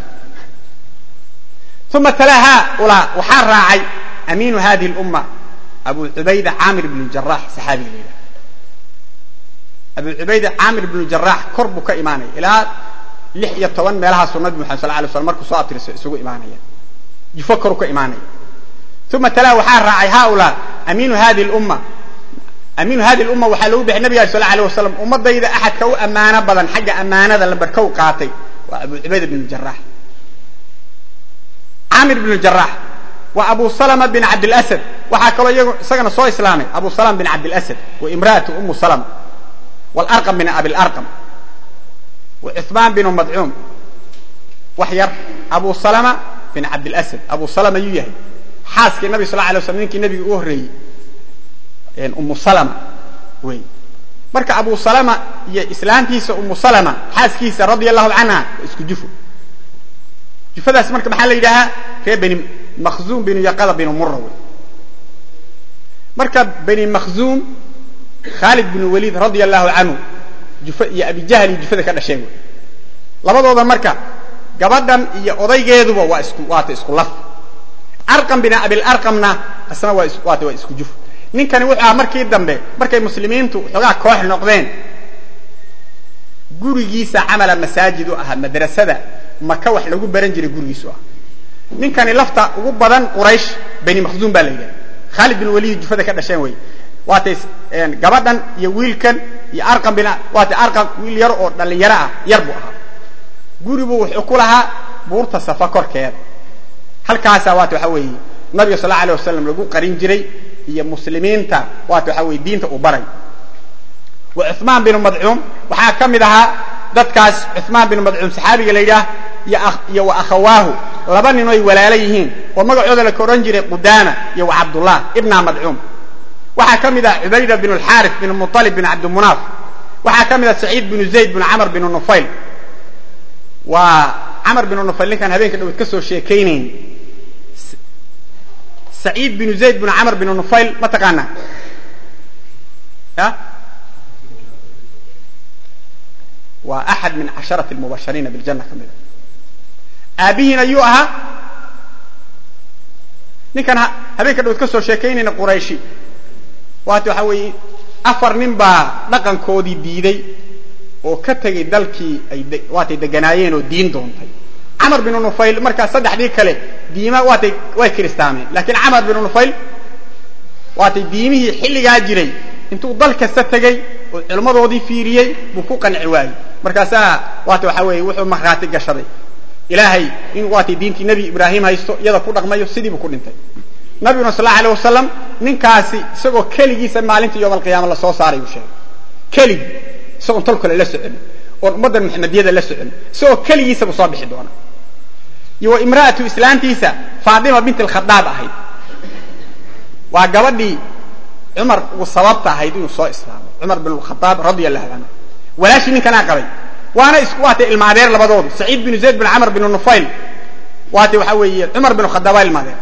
uma talaa haaulaa waxaa raacay amiinu hadihi اlumma abu cubayda caamir bn jarax saxaabiga la yidhaha abu cubayda caamir bnu jarax kor buu ka imaanaya ilaa lix iyo toban meelahaasuu nabi maxamed sal lay slam markuu soo abtirso isugu imaanaya jufo koru ka imaanaya uma talaa waxaa raacay haaulaa amiinu hadihi اlumma amiinu hadi lumma waxaa loogu bixay nabiga sal alay wasalam ummadayda axadka u ammaano badan xagga ammaanada la barkow qaatay waa abu cubayda bn jarax camir bn jarax waa abu salama bin cabdilasad waxaa kaloo iyagu isagana soo islaamay abu salama bin cabdilasad wa imraatu umu salama wاlarqam bin abilarqam wa cuثmaan binu madcuum wax yar abu salama bin cabdilasad abu salama yuu yahay xaaskii nabig sal alay slam ninkii nabiga u horreeyey umu salama wey marka abu salama iyo islaantiisa umu salama xaaskiisa radia allahu canha waa isku jufo jufadaas marka maxaa la yidhaahaa ree beni makhzuum binu yaqada binu mura wey marka beni makhzuum khaalid binu waliid radia allahu canhu jufo iyo abijahl iyo jufada ka dhasheen wey labadooda marka gabadhan iyo odaygeeduba waa isku waata isku laf arqam bin abilarqamna isna waa waata waa isku jufo ninkani wuxuu ahaa markii dambe markay muslimiintu xoogaa koox noqdeen gurigiisa camala masaajid u ahaa madrasada maka wax lagu baran jiray gurigiisu ah ninkani lafta ugu badan quraysh beni makhzuum baa la yidhaha khaalid bin waliid jufada ka dhasheen wey waatay gabadhan iyo wiilkan iyo arqam bin waatay arqam wiil yar oo dhallinyaro ah yar buu ahaa guribuu wuxuu ku lahaa buurta safa korkeeda halkaasaa waata waxa weeye nabiga sal alla alay wasalam lagu qarin jiray iyo muslimiinta waata waxa weye diinta uu baray wa cuثmaan binu madcuum waxaa ka mid ahaa dadkaas cuثmaan binu madcuum saxaabiga la yidhaah iyo wa akhawaahu laba nin oy walaalo yihiin oo magacooda la odhan jiray qudaama iyo wa cabdullah ibna madcuum waxaa ka mid ah cubayda binu alxaarif binu muطalib binu cabdimunaaf waxaa ka mid ah saciid binu zayd binu camr binu nufayl waa camr binu nufayl ninkaan habeenka dhawad ka soo sheekaynayn saciid binu zayd binu camr binu nufayl ma taqaanaa ya waa axad min casharati lmubashariina biljana ka mida aabihiin ayuu ahaa ninkan habeenka dhawad ka soo sheekaynayna qurayshi waata waxa weeye afar nin baa dhaqankoodii diiday oo ka tegay dalkii ay waatay deganaayeen oo diin doontay camar binu nufayl markaa saddexdii kale diima waatay way kiristaameen laakiin camar binu nufayl waatay diimihii xilligaa jiray intuu dal kasta tegey oo culimmadoodii fiiriyey buu ku qanci waayey markaasaa waata waxa weeye wuxuu markhaati gashaday ilaahay inuu waatay diintii nebi ibraahim haysto iyada ku dhaqmayo sidiibuu ku dhintay nabiguna sal allau alay wasalam ninkaasi isagoo keligiisa maalinta yowma alqiyaama la soo saaray uu sheegay keligii isagoon tol kale la socon oon ummaddan maxamediyada la socon isagoo keligiisa buu soo bixi doona iyo wa imra'atu islaantiisa faatima bint alkhadaab ahayd waa gabadhii cumar ugu sababta ahayd inuu soo islaamo cumar bin khadaab radia allahu canhu walaashii ninkanaa qabay waana isku waatay ilmaadeer labadoodu saciid binu zayd bin camr binu nufayl waatay waxaa weeye cumar bin khadaab waa ilmaadeer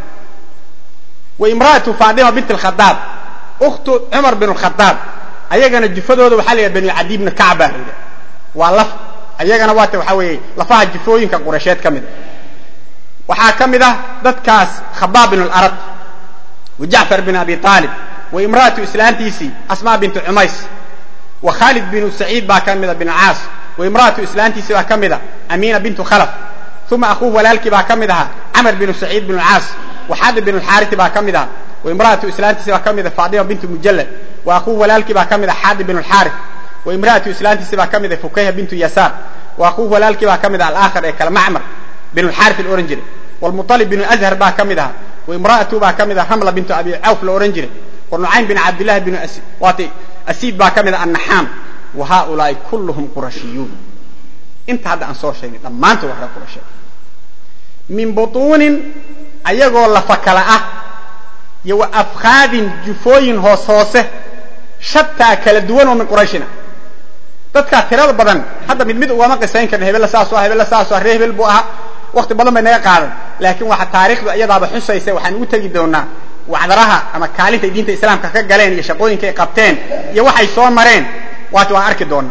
wa imra'atu faatima bint alkhadaab ukhtu cumar bin khadaab ayagana jufadooda waxaa la yidhaha banu cadi bni kacb baa la yidhaha waa laf ayagana waata waxaa weeye lafaha jufooyinka quraysheed ka mid a waxaa ka mid ah dadkaas khabaab bin alarab wa jacfar bin abi aalib wa imra'atu islaantiisii asmaa bintu cumays wa khaalid binu saciid baa ka mida bin caas wa imra'atu islaantiisii baa ka mida amiina bintu khalaf uma akuuh walaalkii baa ka mid ahaa camr binu saciid binu caas wa xaadib binu lxaarisi baa ka mid aha wa imra'atu islaantiisii baa ka mida faatima bintu mujallad wa akuuh walaalkii baa ka mid ah xaadib binu lxaaris wa imra'atu islaantiisii baa ka mid ah fukayha bintu yasaar wa akuuh walaalkii baa ka mid ah alaakhar ee kale macmar binu lxaaris la ohan jiray wlmuطalib binu azhar baa ka mid ahaa wa imra'atu baa ka mid ah ramla bintu abi cawf la ohan jiray wa nucaym bin cabdillahi binu waatay asiid baa ka mid ah annaxaam wa haaulaai kulluhum qurashiyuun inta hadda aan soo sheegnay dhammaantood waa reer qurasheed min butuunin ayagoo lafa kala ah iyo wa afkaadin jufooyin hoos hoose shataa kala duwan oo min qurayshina dadkaa tirada badan hadda mid mid ugama qisayn karna hebella saasoo ah hebella saasoo ah ree hebel buu ahaa wakti badan bay naga qaadan laakiin waxa taarikhdu iyadaaba xusaysa waxaan ugu tegi doonaa wacdaraha ama kaalintay diinta islaamka ka galeen iyo shaqooyinkay qabteen iyo waxay soo mareen waati waan arki doonaa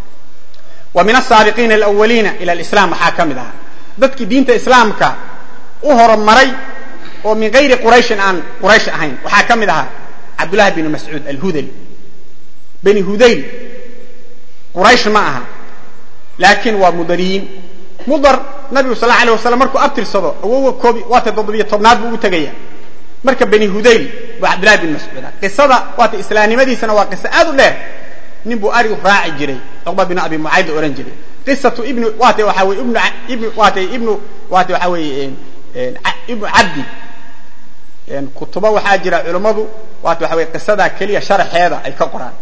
wa min asaabiqiina alawaliina ila alislam waxaa ka mid ahaa dadkii diinta islaamka u horumaray oo min gayri qurayshin aan quraysh ahayn waxaa ka mid ahaa cabdullahi binu mascuud alhudali beni hudayl quraysh ma aha laakiin waa mudariyiin mudar nabigu sal alay waslam markuu abtirsado awowa koob waata toddobiyo tobnaad buu ugu tegaya marka beni hudayl waa cabdillahi bin mascuud qisada waata islaamnimadiisana waa qiso aad u dheer nin buu arigu raaci jiray cuqba bin abi mucayd la ohan jiray qisatu ibnu waata waxaa weye ibnu ibnu waata ibnu waata waxaa weeye ibnu cabdi kutubo waxaa jira culummadu waata waxa weye qisadaa keliya sharaxeeda ay ka qoraan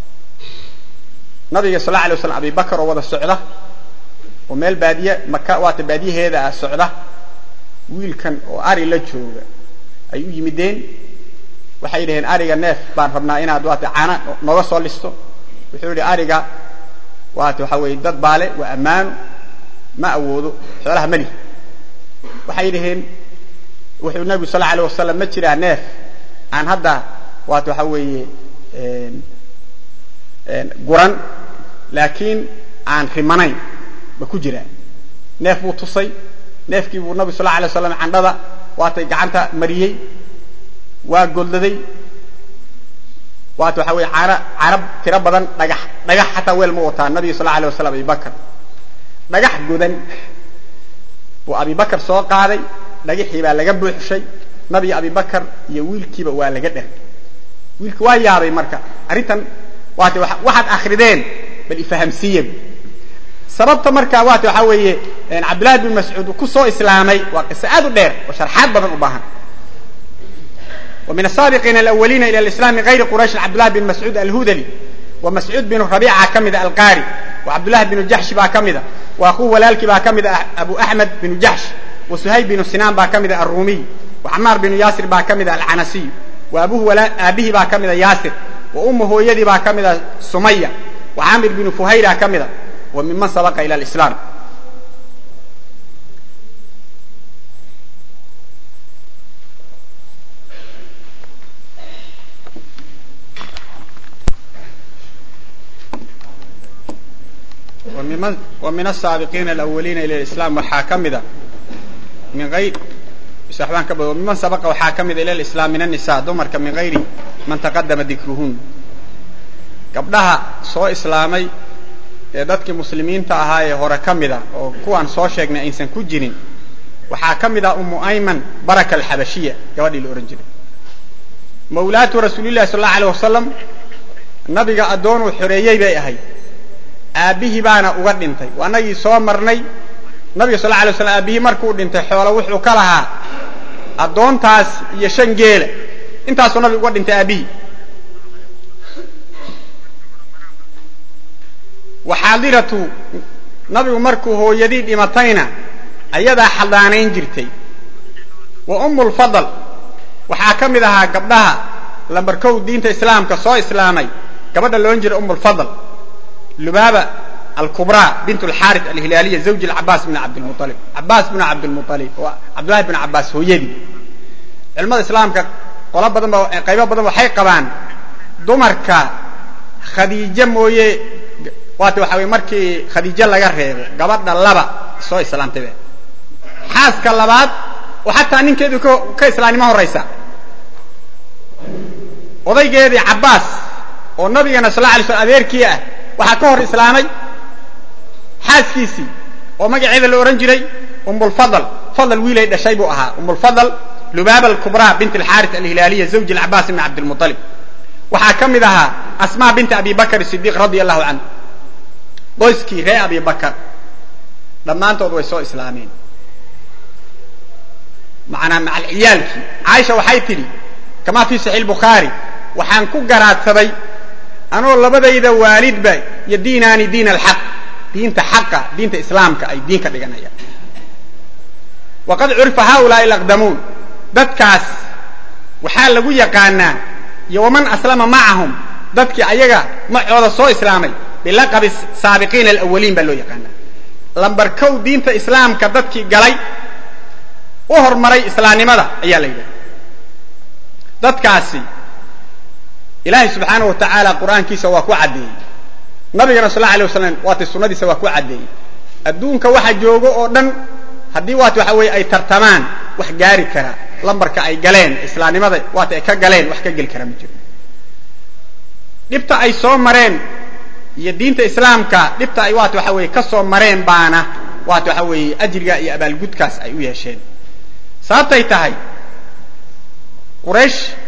nabiga sal la alay waslam abi bakar oo wada socda oo meel baadiye maka waata baadiyaheeda ah socda wiilkan oo ari la jooga ay u yimideen waxay dhaheen ariga neef baan rabnaa inaad waata caana nooga soo listo wuxuu yihi ariga waata waxaa weeye dad baale waa ammaano ma awoodo xoolaha mali waxay dhaheen wuxuu nabigu sal la alay wasalam ma jiraa neef aan hadda waata waxaa weeye guran laakiin aan rimanayn ma ku jiraa neef buu tusay neefkii buu nabigu sal la alay waslam candhada waatay gacanta mariyey waa godladay waata waxaa weye caana carab tiro badan dhagax dhagax xataa weel ma wataa nabiga sal la alay waslam abibakar dhagax godan buu abibakar soo qaaday dhagaxii baa laga buuxshay nabiga abibakar iyo wiilkiiba waa laga dher wiilki waa yaabay marka arrintan waata waxaad akrideen bal ifahamsiiya sababta marka waata waxaa weeye cabdillahi bin mascuud ku soo islaamay waa qiso aad u dheer oo sharxaad badan u baahan ومن السابقين الأولين إلى الإسلام من غير قريش عبد الله بن مسعود الهذلي ومسعود بن ربيعة كمد القاري وعبد الله بن جحش با كمد وأخوه ولالك با كمد أبو أحمد بن جحش وسهيب بن سنان با كمد الرومي وعمار بن ياسر با كمد العنسي وأبوه ولا أبيه با كمد ياسر وأمه يدي با كمد سمية وعامر بن فهيرة كمد وممن سبق إلى الإسلام ومن السابقين الأولين إلى الإسلام waxaa ka mida min ayr baan ka miman sabaqa waxaa ka mida ila الإسلام min النiساء dumarka min غayri man تaqadama dikruhun gabdhaha soo islaamay ee dadkii muslimiinta ahaa ee hore ka mida oo kuwaan soo sheegnay aysan ku jirin waxaa ka mid ah umu ayman baraka alxabashiya gabadhii la ohan jiray mawlaatu rasuuli llahi sal allau alيh wasalam nabiga addoonuu xoreeyey bay ahayd aabbihii baana uga dhintay anagii soo marnay nabiga sal la alay slam aabbihii markuu dhintay xoolo wuxuu ka lahaa addoontaas iyo shan geela intaasuu nabiga uga dhintay aabbihii waxaadiratu nabigu markuu hooyadii dhimatayna ayadaa xadaanayn jirtay wa umu lfadl waxaa ka mid ahaa gabdhaha lambarkow diinta islaamka soo islaamay gabadha loodhan jiray um lfadl lubaaba alkubraa bint alxaari alhilaaliya zawji cabaas bn cabdilmualib cabaas bn cabdilmualib oo cabdullahi bn cabaas hooyadii culamada islaamka qolo badan ba qaybo badan waxay qabaan dumarka khadiijo mooye waata waxa weye markii khadiijo laga reebo gabadha laba soo islaamtayba xaaska labaad oo xataa ninkeedu ka islaamnimo horaysa odaygeedii cabaas oo nabigana sal la alay slam adeerkii ah waxaa ka hor islaamay xaaskiisii oo magaceeda la odhan jiray umulfadl fadl wiilay dhashay buu ahaa umulfadl lubaaba alkubraa bint alxaari alhilaaliya zawji alcabaas bn cabdilmualib waxaa ka mid ahaa asmaa binti abi bakr sidiq radia allahu canhu qoyskii ree abi bakar dhammaantood way soo islaameen manaa macalciyaalkii caaisha waxay tidhi kamaa fi saxiix bukhaari waxaan ku garaadsaday anoo labadayda waalidba iyo diinaani diin alxaq diinta xaqa diinta islaamka ay diin ka dhiganayaan waqad curifa haulaai alaqdamuun dadkaas waxaa lagu yaqaanaa iyo waman aslama macahum dadkii ayaga macooda soo islaamay bilaqabi saabiqiina alawaliin baa loo yaqaanaa lambar kow diinta islaamka dadkii galay u hormaray islaamnimada ayaa la yidhaha dadkaasi ilaahay subxaana wa tacaala qur'aankiisa waa ku caddeeyey nabigana sal la alay waslam waatay sunnadiisa waa ku caddeeyey adduunka waxa joogo oo dhan haddii waat waxa weeye ay tartamaan wax gaari kara lambarka ay galeen islaamnimada waata ay ka galeen wax ka geli kara ma jiro dhibta ay soo mareen iyo diinta islaamka dhibta ay waat waxa weeye ka soo mareen baana waat waxa weeye ajriga iyo abaalgudkaas ay u yeesheen sababtay tahay quraysh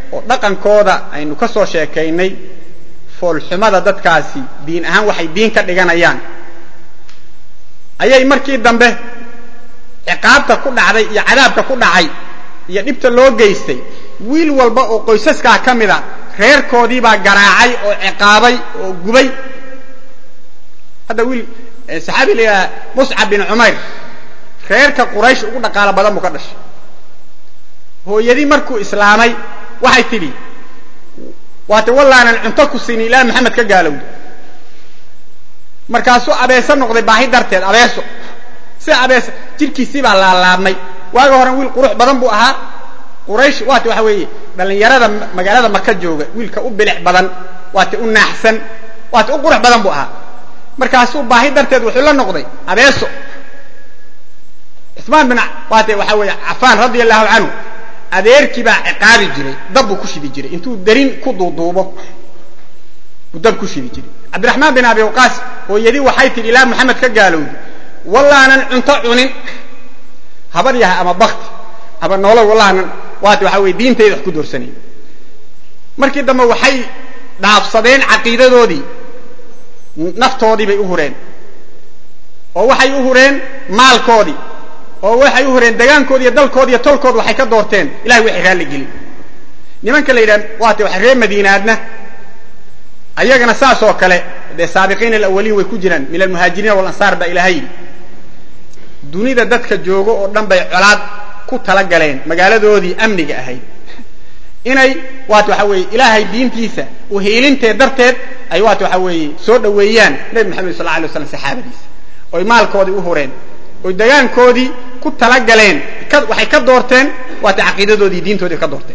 oo dhaqankooda aynu ka soo sheekaynay foolxumada dadkaasi diin ahaan waxay diin ka dhiganayaan ayay markii dambe ciqaabta ku dhacday iyo cadaabka ku dhacay iyo dhibta loo geystay wiil walba oo qoysaskaa ka mida reerkoodii baa garaacay oo ciqaabay oo gubay hadda wiil saxaabi la yidhaha muscab bin cumayr reerka quraysh ugu dhaqaalo badan buu ka dhashay hooyadii markuu islaamay waxay tidhi waate wallaanan cunto ku siinin ilaa maxamed ka gaalowda markaasuu abeeso noqday baahi darteed abeeso sida abeeso jidhkiisii baa laalaabmay waaga horen wiil qurux badan buu ahaa quraysh waate waxa weeye dhallinyarada magaalada maka jooga wiilka u bilic badan waate u naaxsan waate u qurux badan buu ahaa markaasuu baahi darteed wuxuu la noqday abeeso cusmaan bin waate waxa weeye cafaan radia allahu canhu adeerkii baa ciqaabi jiray dab buu ku shidi jiray intuu darin ku duuduubo buu dab ku shidi jiray cabdiraxmaan bin abi waqaas hooyadii waxay tidhi ilaa maxamed ka gaalowdi wallaanan cunto cunin habar yaha ama bakti ama noolo wallaanan waate waxa weye diintayda wax ku doorsanayn markii dambe waxay dhaafsadeen caqiidadoodii naftoodii bay u hureen oo waxay u hureen maalkoodii oo waxay u hureen degaankoodi iyo dalkoodi iyo tolkood waxay ka doorteen ilahay waxay raalli gelin nimanka la yidhaha waate waxa reer madiinaadna ayagana saas oo kale dee saabiqiin alawaliin way ku jiraan min almuhaajiriina walansaar baa ilahay yidhi dunida dadka joogo oo dhan bay colaad ku talagaleen magaaladoodii amniga ahayd inay waate waxa weeye ilaahay diintiisa uhiilintee darteed ay waate waxa weeye soo dhoweeyaan nebi maxamed sal la alay waslam saxaabadiisa oy maalkoodii u hureen oy degaankoodii ku talagaleen waxay ka doorteen waate caqiidadoodii diintoodii ka doorteen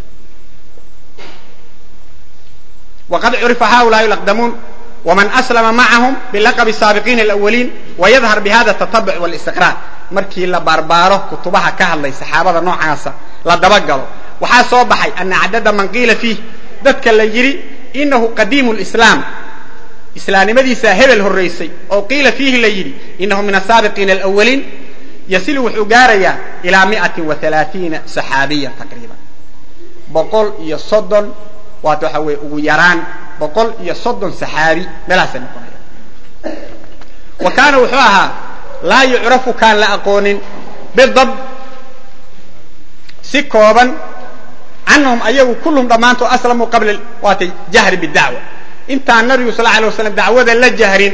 waqad curifa haulaai laqdamuun wman aslama macahum bilaqabi saabiqiina alawaliin wayadhar bihada tatabuc walistiqraar markii la baarbaaro kutubaha ka hadlay saxaabada noocaasa la dabagalo waxaa soo baxay ana cadada man qiila fiih dadka la yidhi inahu qadiimu lislaam islaamnimadiisaa hebel horraysay oo qiila fiihi la yidhi inahu min asaabiqiina alawaliin yasilu wuxuu gaarayaa ilaa miati wa alaaiina saxaabiyan taqriiban boqol iyo soddon waata waxa weye ugu yaraan boqol iyo soddon saxaabi meelahaasay noqonaya wa kaana wuxuu ahaa laa yucrafu kaan la aqoonin bidab si kooban canhum ayagu kulluhum dhammaantood aslamuu qabla waatay jahri bidacwa intaan nabigu sal alay waslam dacwada la jahrin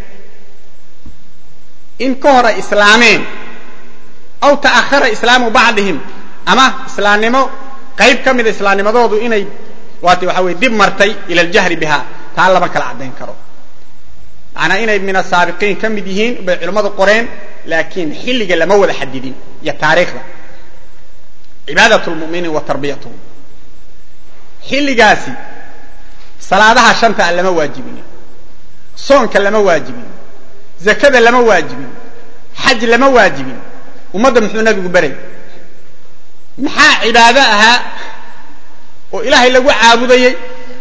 in ka hor ay islaameen aw ta'ahara islaamu bacdihim ama islaamnimo qayb ka mida islaamnimadoodu inay waata waxa weye dib martay ila aljahri biha taa lama kala caddayn karo macnaa inay min asaabiqiin ka mid yihiin bay culimmadu qoreen laakiin xilliga lama wada xadidin iyo taariikhda cibaadat lmuminiin wa tarbiyatuhum xilligaasi salaadaha shanta a lama waajibin soonka lama waajibin zakada lama waajibin xaj lama waajibin ummadda muxuu nabigu beray maxaa cibaado ahaa oo ilaahay lagu caabudayey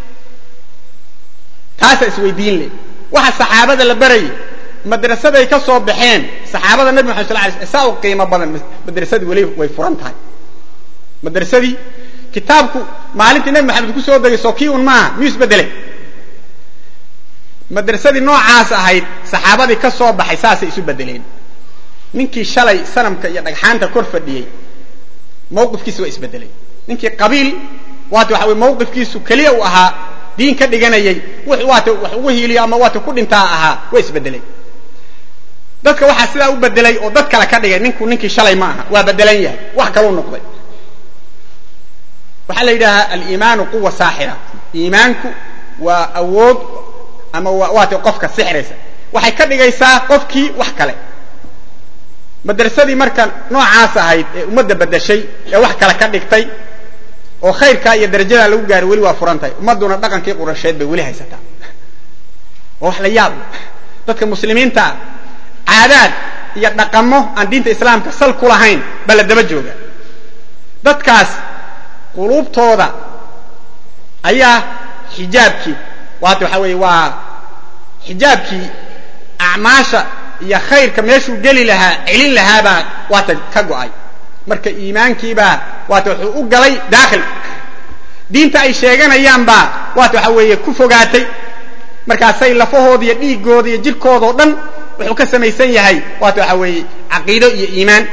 taasaa isweydiin leh waxa saxaabada la barayay madrasaday ka soo baxeen saxaabada nabi maxamed sal lay sl saa u qiimo badan madrasadii weli way furan tahay madrasadii kitaabku maalintii nabi maxamed ku soo degay soo kii un maaha miyuu isbedelay madrasadii noocaas ahayd saxaabadii ka soo baxay saasay isu bedeleen ninkii shalay sanamka iyo dhagxaanta kor fadhiyey mawqifkiisa waa isbedelay ninkii qabiil waata waxa wey mawqifkiisu keliya uu ahaa diin ka dhiganayay waata wax ugu hiiliyo ama waata ku dhintaa ahaa waa isbedelay dadka waxaa sidaa u bedelay oo dad kale ka dhigay ninku ninkii shalay ma aha waa bedelan yahay wax kaluu noqday waxaa la yidhaahaa aliimaanu quwa saaxira iimaanku waa awood ama waata qofka sixraysa waxay ka dhigaysaa qofkii wax kale madrasadii marka noocaas ahayd ee ummadda bedeshay ee wax kale ka dhigtay oo khayrkaa iyo darajadaa lagu gaaray weli waa furan tahay ummadduna dhaqankii qurasheed bay weli haysataa oo wax la yaab dadka muslimiintaa caadaad iyo dhaqamo aan diinta islaamka sal ku lahayn baa la daba jooga dadkaas quluubtooda ayaa xijaabkii waata waxa weeye waa xijaabkii acmaasha iyo khayrka meeshuu geli lahaa celin lahaabaa waata ka go'ay marka iimaankiibaa waata wuxuu u galay daakhil diinta ay sheeganayaan baa waata waxa weeye ku fogaatay markaasay lafahooda iyo dhiigooda iyo jirkooda oo dhan wuxuu ka samaysan yahay waata waxa weeye caqiido iyo iimaan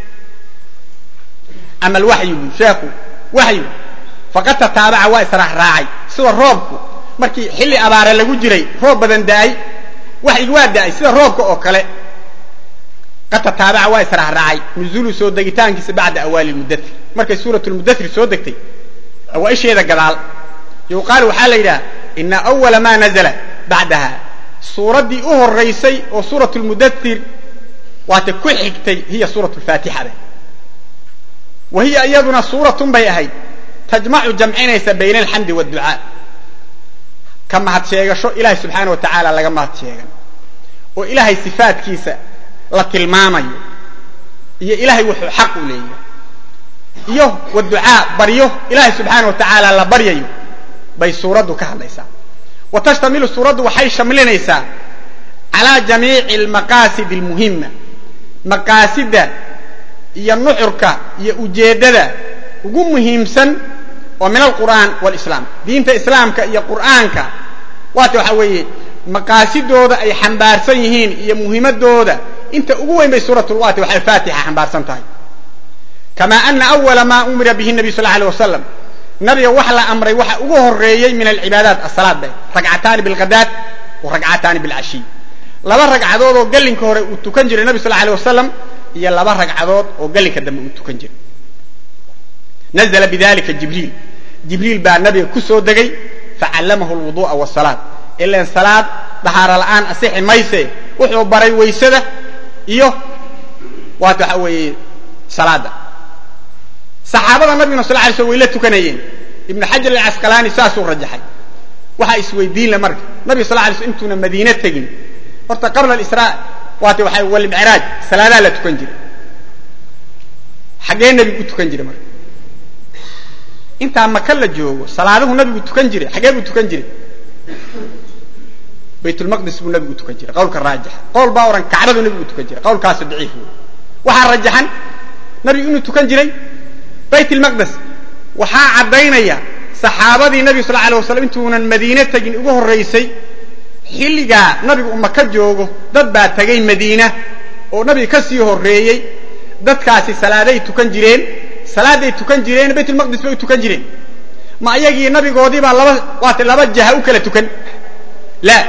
ama alwaxyu bu sheekhu waxyu faqad tataabaca waa israacraacay sida roobku markii xilli abaare lagu jiray roob badan da'ay waxyigu waa da'ay sida roobka oo kale qad tataabaca waa israacraacay nuzuulu soo degitaankiisa bacda awaali lmudatir markay suurat lmudatir soo degtay awaaisheeda gadaal yuqaal waxaa la yidhaha ina awala ma nazla bacdaha suuraddii u horaysay oo suurat lmudatir waata ku xigtay hiya suurat lfaatixada wa hiya iyaduna suuratun bay ahayd tajmacu jamcinaysa bayna alxamdi wاdducaa ka mahad sheegasho ilahay subxaana wa tacaala laga mahad sheegan oo ilaahay sifaadkiisa la tilmaamayo iyo ilahay wuxuu xaq u leeyahay iyo waducaa baryo ilahay subxaana wa tacaala la baryayo bay suuraddu ka hadlaysaa wa tashtamilu suuraddu waxay shamlinaysaa calaa jamiici almaqaasid almuhima maqaasida iyo nuxurka iyo ujeeddada ugu muhiimsan oo min alqur'aan walislaam diinta islaamka iyo qur'aanka waata waxaa weeye maqaasidooda ay xambaarsan yihiin iyo muhiimadooda inta ugu weyn bay suuratulwaati waxay faatixa xambaarsan tahay kama ana awala ma umira bihi nabiy sal alay wasalam nabiga wax la amray waxa ugu horeeyey min alcibaadaat asalaad bay ragcataani bilghadaad wa ragcataani bilcashiy laba ragcadood oo gallinka hore uu tukan jiray nabi sal alay wasalam iyo laba ragcadood oo gallinka dambe uu tukan jiray nazla bidalika jibriil jibriil baa nabiga ku soo degay facallamahu lwudu'a wasalaad ilan salaad dahaaro la'aan asixi mayse wuxuu baray waysada iyo waata waxa weeye salaada saxaabada nabiguna sal lay slm way la tukanayeen ibnu xajar alcasqalaani saasuu rajaxay waxaa isweydiinle marka nabiga sal lay slm intuuna madiine tegin horta qabla alisraa waata waxa walmicraaj salaadaa la tukan jiray xaggee nebigu u tukan jiray marka intaa maka la joogo salaaduhu nabigu tukan jiray xaggee buu tukan jiray baytulmaqdis buu nabigu tukan jiray qawlka raajixa qowl baa ohan kacbadu nabigu tukan jiray qawlkaasu daciif wey waxaa rajaxan nabigu inuu tukan jiray bayt lmaqdes waxaa caddaynaya saxaabadii nabiga sal alay waslam intuunan madiine tegin ugu horraysay xilligaa nabigu u maka joogo dad baa tegay madiina oo nabiga ka sii horreeyey dadkaasi salaaday tukan jireen salaaday tukan jireen baytulmaqdis bay u tukan jireen ma ayagii nabigoodii baa laba waata laba jaha u kala tukan la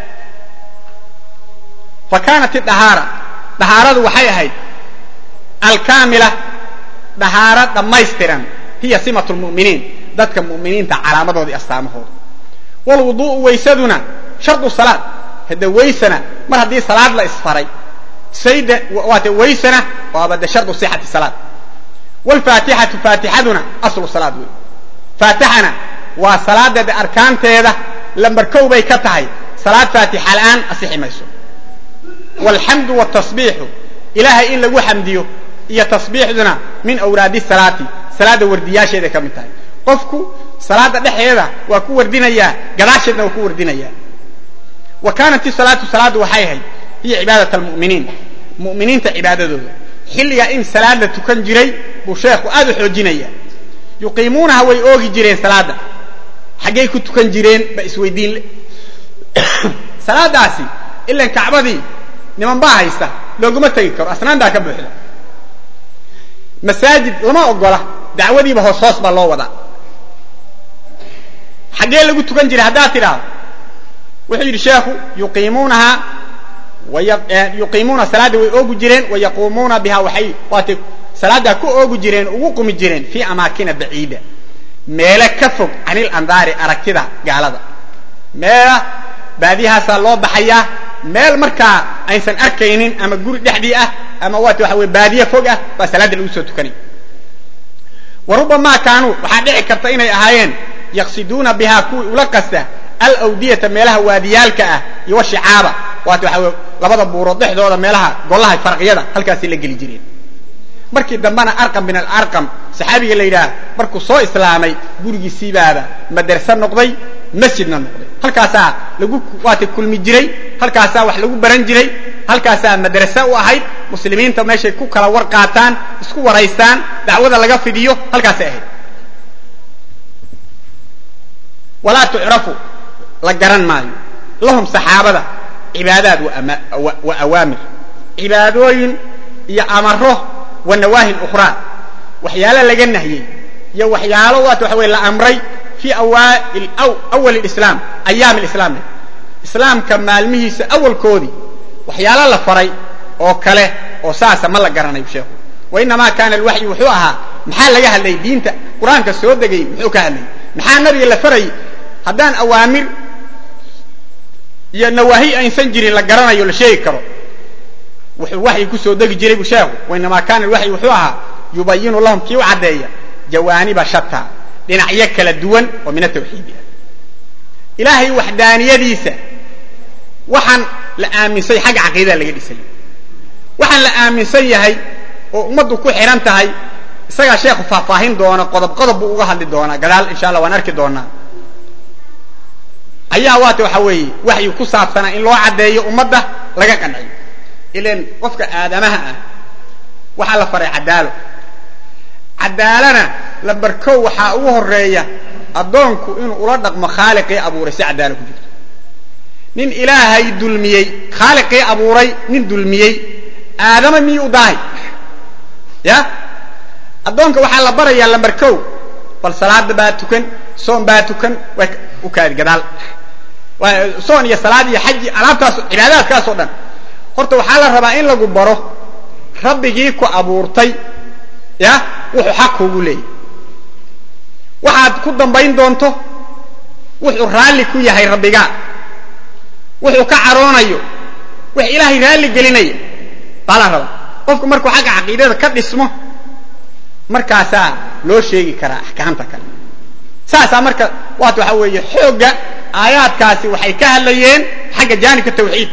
fa kaanat idahaara dahaaradu waxay ahayd alkaamila dahaaro dhammaystiran hiya simatu lmu'miniin dadka mu'miniinta calaamadoodii astaamahooda walwudu'u waysaduna shardu salaad hadda waysana mar haddii salaad la isfaray sayda waate waysana waaba de shardu sixati salaad wlfaatixatu faatixaduna aslu salaad wey faatixana waa salaadeeda arkaanteeda lambar kow bay ka tahay salaad faatixa la'aan asixi mayso walxamdu wtasbiixu ilaahay in lagu xamdiyo iyo tasbiixduna min awraadi salaati salaada wardiyaasheeday ka mid tahay qofku salaada dhexeeda waa ku wardinayaa gadaasheedna waa ku wardinayaa wa kaanat isalaatu salaaddu waxay ahayd hiya cibaadat almu'miniin mu'miniinta cibaadadooda xilligaa in salaad la tukan jiray buu sheekhu aad u xoojinaya yuqiimuunaha way oogi jireen salaadda xaggay ku tukan jireen ba isweydiin salaadaasi ilan kacbadii niman baa haysta looguma tegi karo asnaan baa ka buuxda masaajid lama ogola dacwadiiba hoos hoos baa loo wadaa xaggee lagu tukan jiray haddaad tidhaahdo wuxuu yidhi sheekhu yuqiimuunaha yuqiimuuna salaadda way oogi jireen wayaquumuuna biha waxay waatay salaaddaa ku oogi jireen ugu qumi jireen fii amaakina baciida meele ka fog canil andaari aragtida gaalada meela baadiyahaasaa loo baxayaa meel markaa aysan arkaynin ama guri dhexdii ah ama waat waxa weye baadiye fog ah baa salaadda lagu soo tukanay wa rubamaa kaanuu waxaa dhici karta inay ahaayeen yaqsiduuna bihaa kuwii ula qasta alawdiyata meelaha waadiyaalka ah iyo washicaaba waat waxa weye labada buurood dhexdooda meelaha golaha farqiyada halkaasay la geli jireen markii dambena arqam bin alarqam saxaabiga la yidhaah markuu soo islaamay gurigiisiibaaba madarse noqday masjidna noqday halkaasaa lagu waata kulmi jiray halkaasaa wax lagu baran jiray halkaasaa madrase u ahayd muslimiinta meeshay ku kala war qaataan isku waraystaan dacwada laga fidiyo halkaasay ahayd walaa tucrafu la garan maayo lahum saxaabada cibaadaad wa awaamir cibaadooyin iyo amaro wa nawaahin ukhraa waxyaalo laga nahyey iyo waxyaalo waat waxa weye la amray fii awaail awal islaam ayaam islaamna islaamka maalmihiisa awalkoodii waxyaalo la faray oo kale oo saasa ma la garanayo sheekhu wa inamaa kaana alwaxyu wuxuu ahaa maxaa laga hadlayay diinta qur-aanka soo degayy muxuu ka hadlayay maxaa nabiga la farayay haddaan awaamir iyo nawaahi aysan jirin la garanayo la sheegi karo wuxuu waxyi kusoo degi jiray bu sheekhu wainamaa kaana alwaxyu wuxuu ahaa yubayinu lahum kii u caddeeya jawaaniba shata dhinacyo kala duwan oo min atawxiidi ah ilaahay waxdaaniyadiisa waxaan la aaminsay xagga caqiidada laga dhisay waxaan la aaminsan yahay oo ummaddu ku xidhan tahay isagaa sheekhu faahfaahin doona qodob qodob buu uga hadli doonaa gadaal insha allah waan arki doonaa ayaa waata waxa weeye waxyu ku saabsanaa in loo caddeeyo ummadda laga qanciyo ilan qofka aadamaha ah waxaa la faray cadaalo cadaalana lambarkow waxaa ugu horeeya addoonku inuu ula dhaqmo khaaliqii abuuray si cadaalo ku jirto nin ilaahay dulmiyey khaaliqii abuuray nin dulmiyey aadama miyuu u daahay ya addoonka waxaa la barayaa lambarkow bal salaada baa tukan soon baa tukan way u kaadi gadaal soon iyo salaad iyo xaji alaabtaas cibaadaadkaas oo dhan horta waxaa la rabaa in lagu baro rabbigii ku abuurtay ya wuxuu xaq kuugu leeyahy waxaad ku dambayn doonto wuxuu raalli ku yahay rabbigaa wuxuu ka caroonayo wax ilaahay raalli gelinaya baa la rabaa qofku markuu xagga caqiidada ka dhismo markaasaa loo sheegi karaa axkaamta kale saasaa marka waata waxaa weeye xoogga aayaadkaasi waxay ka hadlayeen xagga jaanibka tawxiid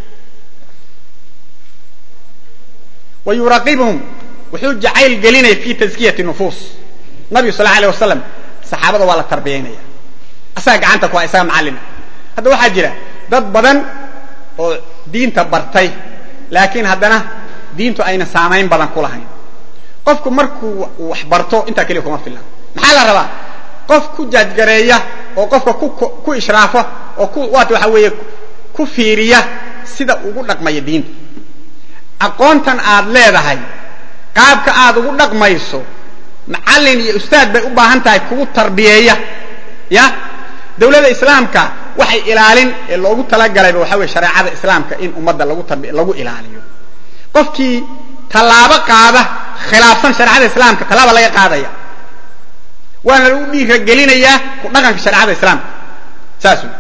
wa yuraqibhum wuxuu jacayl gelinaya fi taskiyati nufuus nabigu sal la alay wasalam saxaabada waa la tarbiyaynaya asaga gacanta ku ha isaga macallina hadda waxaa jira dad badan oo diinta bartay laakiin haddana diintu ayna saamayn badan ku lahayn qofku markuu wax barto intaa keliya kuma filna maxaa la rabaa qof ku jaajgareeya oo qofka ku ishraafo oo ku waata waxa weeye ku fiiriya sida ugu dhaqmaya diinta aqoontan aad leedahay qaabka aad ugu dhaqmayso macallin iyo ustaad bay u baahan tahay kugu tarbiyeeya ya dawladda islaamka waxay ilaalin ee loogu talagalayba waxa weye shareecada islaamka in ummadda lagu tarbi lagu ilaaliyo qofkii tallaabo qaada khilaafsan shareecada islaamka tallaaba laga qaadaya waana lagu dhiiragelinayaa ku dhaqanka shareecada islaamka saas wey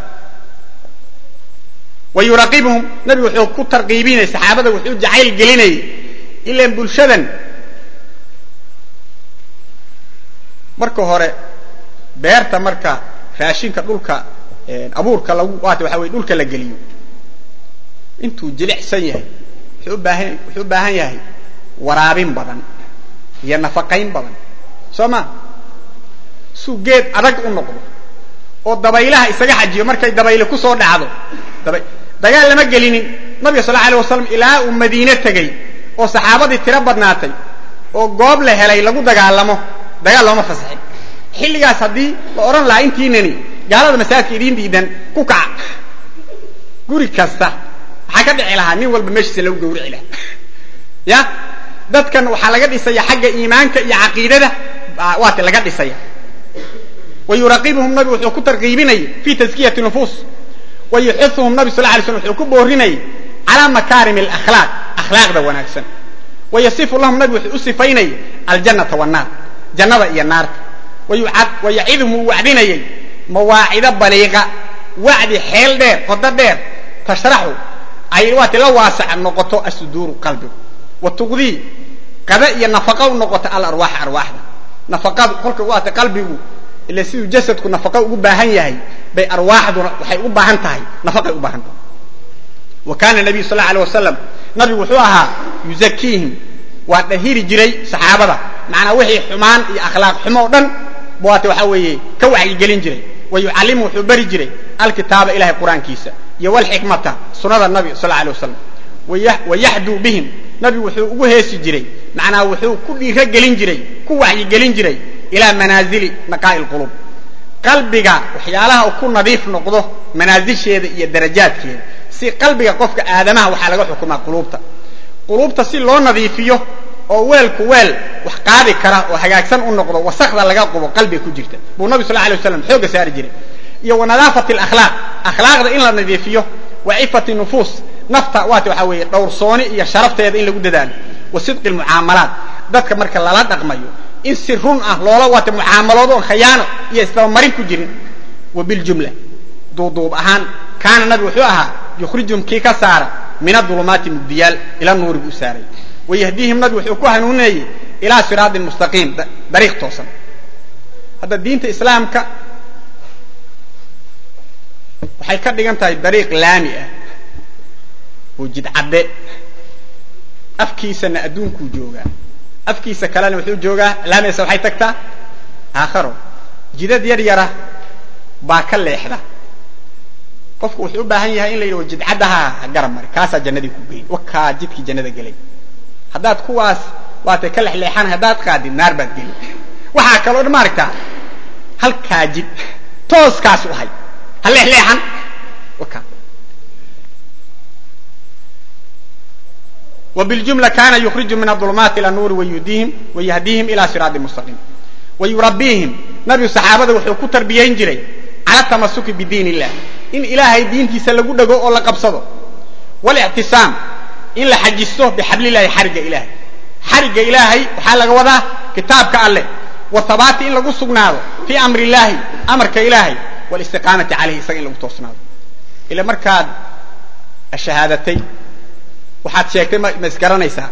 wa yuraqibuhum nabigu wuxuu ku tarqiibinaya saxaabada wuxuu jacayl gelinayay ilaan bulshadan marka hore beerta marka raashinka dhulka abuurka lagu waata waxa weye dhulka la geliyo intuu jilicsan yahay wuxuu ubaahan wuxuu u baahan yahay waraabin badan iyo nafaqayn badan soo ma suu geed adag u noqdo oo dabaylaha isaga xajiyo markay dabayle ku soo dhacdo daba dagaal lama gelinin nabiga sal alla alay wasalam ilaa uu madiine tegey oo saxaabadii tiro badnaatay oo goob la helay lagu dagaalamo dagaal looma fasaxin xilligaas haddii la odhan lahaa intiinani gaalada masaajidka idiin diidan ku kaca guri kasta maxaa ka dhici lahaa nin walba meeshiisa lagu gawrici lahaa ya dadkan waxaa laga dhisaya xagga iimaanka iyo caqiidada waati laga dhisaya wa yuraqibuhum nabigu wuxuu ku tarqiibinayay fi taskiyati nufuus wa yuxisuhum nabi sal lay slm wuxuu ku boorinayay calaa makaarim alakhlaaq akhlaaqda wanaagsan wa yasifu lahum nabigu wuxuu u sifaynayay aljannata wannaar jannada iyo naarta wa yacidhum uu wacdinayay mawaacido baliiqa wacdi xeel dheer qodo dheer tashraxu ay waati la waasac noqoto asuduuru qalbigu wa tuqdii qada iyo nafaqa u noqoto alarwaax arwaaxda nafaqadu kolka waata qalbigu ila siduu jasadku nafaqa ugu baahan yahay bay arwaaxduna waxay u baahan tahay nafaqay u baahan tahay wa kaana nabiyu sal alay wasalam nabigu wuxuu ahaa yuzakiihim waa dhahiri jiray saxaabada macnaa wixii xumaan iyo akhlaaq xumo o dhan waata waxaa weeye ka wacyigelin jiray wa yucallimu wuxuu bari jiray alkitaaba ilahay qur-aankiisa iyo walxikmata sunada nabi sal alay wasalam wa yaxduu bihim nabigu wuxuu ugu heesi jiray macnaa wuxuu ku dhiiro gelin jiray ku wacyigelin jiray ilaa manaazili naqaa'i lqulub qalbiga waxyaalaha uu ku nadiif noqdo manaasisheeda iyo darajaadkeeda si qalbiga qofka aadamaha waxaa laga xukumaa quluubta quluubta si loo nadiifiyo oo weelku weel wax qaadi kara oo hagaagsan u noqdo wasakda laga qubo qalbiga ku jirta buu nabi sal alay waslam xooga saari jiray iyo wa nadaafati alakhlaaq akhlaaqda in la nadiifiyo wa cifati nufuus nafta waata waxaa weeye dhowrsooni iyo sharafteeda in lagu dadaalo wa sidqi lmucaamalaat dadka marka lala dhaqmayo in si run ah loola waata mucaamaloodo oon khayaano iyo isdabamarin ku jirin wa biljumla duuduub ahaan kaana nabi wuxuu ahaa yukhrijum kii ka saara min adulumaati mugdiyaal ila nuuri buu saaray wayahdiihim nabi wuxuu ku hanuuninayay ilaa siraatin mustaqiim dariiq toosan hadda diinta islaamka waxay ka dhigan tahay dariiq laami ah oo jidcadde afkiisana adduunkuu joogaa afkiisa kalena wuxuu joogaa laamiisa waxay tagtaa aakharo jidad yar yara baa ka leexda qofku wuxuu u baahan yahay in la yidhaho jidcaddaha ha garab mari kaasaa jannadii ku geyn wakaa jidkii jannada gelay haddaad kuwaas waatay ka lexleexan haddaad qaadid naar baad geli waxaa kaloo dhan maaragtaa halkaa jid tooskaas u hay ha leexleexan waka وباljumla kana yukriju min aظulmaati ilى nuuri wayudihim wayahdiihim ila siraadi mustaqiim wayurabiihim nabigu saxaabada wuxuu ku tarbiyayn jiray cala tamasuki bidiin illah in ilaahay diintiisa lagu dhego oo la qabsado wاlictisaam in la xajisto bixablilahi xarigga ilahay xarigga ilaahay waxaa laga wadaa kitaabka alleh whabaati in lagu sugnaado fii amri illahi amarka ilaahay walistiqaamati caleyhi isaga in lagu toosnaado ila markaad shahaadatay waxaad sheegtay ma isgaranaysaa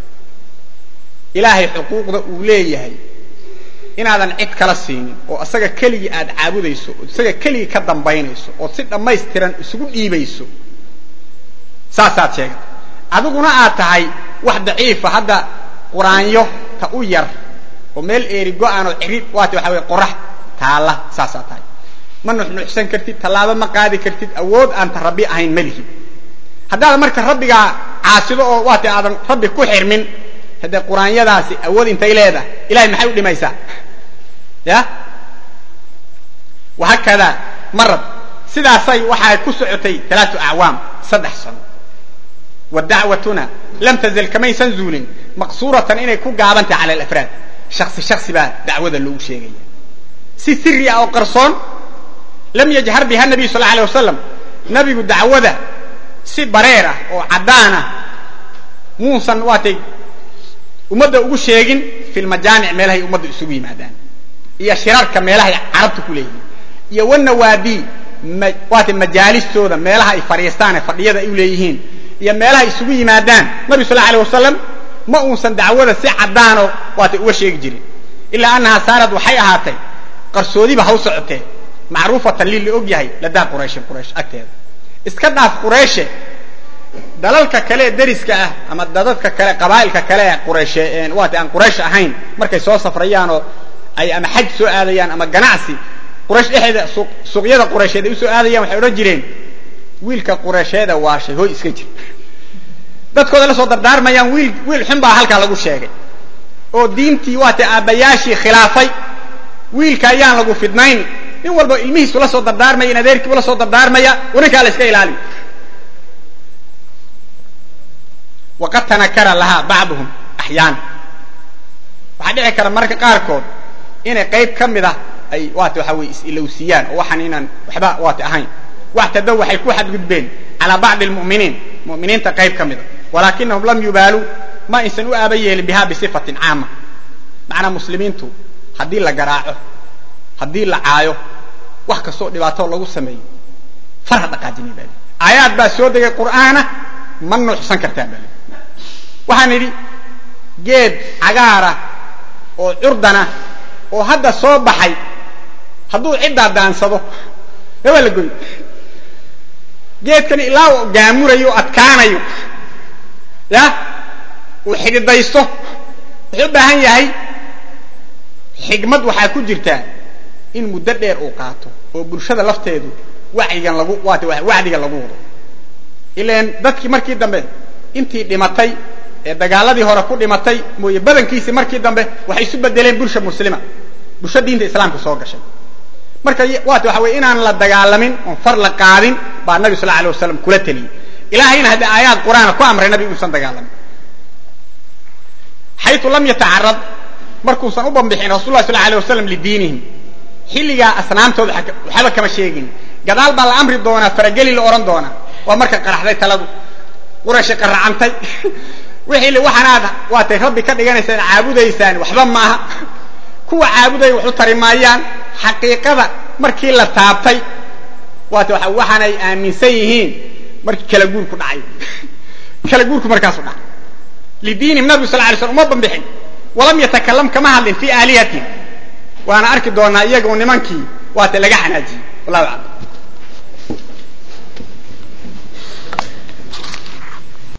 ilaahay xuquuqda uu leeyahay inaadan cid kala siinin oo isaga keligii aad caabudayso oo isaga keligii ka dambaynayso ood si dhammaystiran isugu dhiibayso saasaad sheegatay adiguna aad tahay wax daciifa hadda quraanyo ta u yar oo meel eeri go-aan oo cirid waata waxa weye qorax taalla saasaa tahay ma nuxnuxsan kartid tallaabo ma qaadi kartid awood aan ta rabbi ahayn malihi haddaad marka rabbigaa caasido oo waata aadan rabbi ku xirmin haddee quraanyadaasi awood intay leedahay ilahay maxay u dhimaysaa ya wahaakadaa marad sidaasay waxay ku socotay alaatu acwaam saddex sano wa dacwatuna lam tazal kamaysan zuulin maqsuuratan inay ku gaabantahay cala alafraad shaksi shaksi baa dacwada loogu sheegaya si siri ah oo qarsoon lam yajhar biha nabiyu sal alay wasalam nabigu dacwada si bareer ah oo caddaan ah muusan waatay ummadda ugu sheegin fi lmajaamic meelahay ummadda isugu yimaadaan iyo shirarka meelahay carabta ku leeyihiin iyo wanawaadi waatay majaalistooda meelaha ay fadhiistaan ee fadhiyada ay u leeyihiin iyo meelaha isugu yimaadaan nabi sal alay wasalam ma uusan dacwada si caddaanoo waatay uga sheegi jirin ilaa annahaa saarad waxay ahaatay qarsoodiba haw socotee macruufatan lii la og yahay ladaa qurayshin quraysh agteeda iska dhaaf qurayshe dalalka kale ee deriska ah ama dadadka kale qabaa'ilka kale ee qurayshe waata aan quraysh ahayn markay soo safrayaanoo ay ama xaj soo aadayaan ama ganacsi quraysh dhexeeda suuqyada quraysheed ay usoo aadayaan waxay odhan jireen wiilka quraysheeda waashay hooy iska jir dadkooda la soo dardaarmayaan wiil wiil xun baa halkaa lagu sheegay oo diintii waata aabbayaashii khilaafay wiilka ayaan lagu fidnayn nin walba ilmihiisu la soo dardaarmaya in adeerkiibu la soo dardaarmaya waninkaa la iska ilaaliyo waqad tanakara lahaa bacduhum axyaana waxaa dhici kara mararka qaarkood inay qayb ka mid ah ay waata waxa weye is-ilowsiiyaan oo waxaan inaan waxba waata ahayn waxtadow waxay ku xadgudbeen calaa bacdi lmu'miniin mu'miniinta qayb ka mid a walaakinahum lam yubaaluu ma aysan u aaba yeelin biha bisifatin caama macnaa muslimiintu haddii la garaaco haddii la caayo wax kastoo dhibaatoo lagu sameeyo farha dhaqaajinay baa aayaad baa soo degay qur'aana ma nuuxsan kartaa baa waxaan idhi geed cagaara oo curdana oo hadda soo baxay hadduu ciddaa daansado ee waa la goy geedkani ilaa uu gaamurayo o adkaanayo ya uu xididaysto wuxuu u baahan yahay xigmad waxaa ku jirtaa in muddo dheer uu qaato oo bulshada lafteedu wacyigan lagu waata wacdiga lagu wado ilan dadkii markii dambe intii dhimatay ee dagaaladii hore ku dhimatay mooye badankiisii markii dambe waxay isu bedeleen bulsha muslima bulsho diinta islaamka soo gashay marka waata waxa weye inaan la dagaalamin oon far la qaadin baa nabi sal alay wasalam kula teliyey ilahayna haddii aayaad qur'aana ku amray nabi inuusan dagaalamin xayu lam yatacarad markuusan u bambixin rasul lah sal alay wasalam lidiinihim xilligaa asnaamtooda waxba kama sheegin gadaal baa la amri doonaa farageli la odhan doonaa waa marka qaraxday taladu qurashi qaracantay wixii waxaanaad waatay rabbi ka dhiganaysaan caabudaysaan waxba maaha kuwa caabudaya wax u tari maayaan xaqiiqada markii la taabtay waata waxaanay aaminsan yihiin markii kala guurku dhacay kala guurku markaasu dhacay lidiinihim nabigu sal lay slam uma bambixin walam yatakalam kama hadlin fi aalihatihim waana arki doonaa iyagu nimankii waata laga xanaajiyey wallahu aclam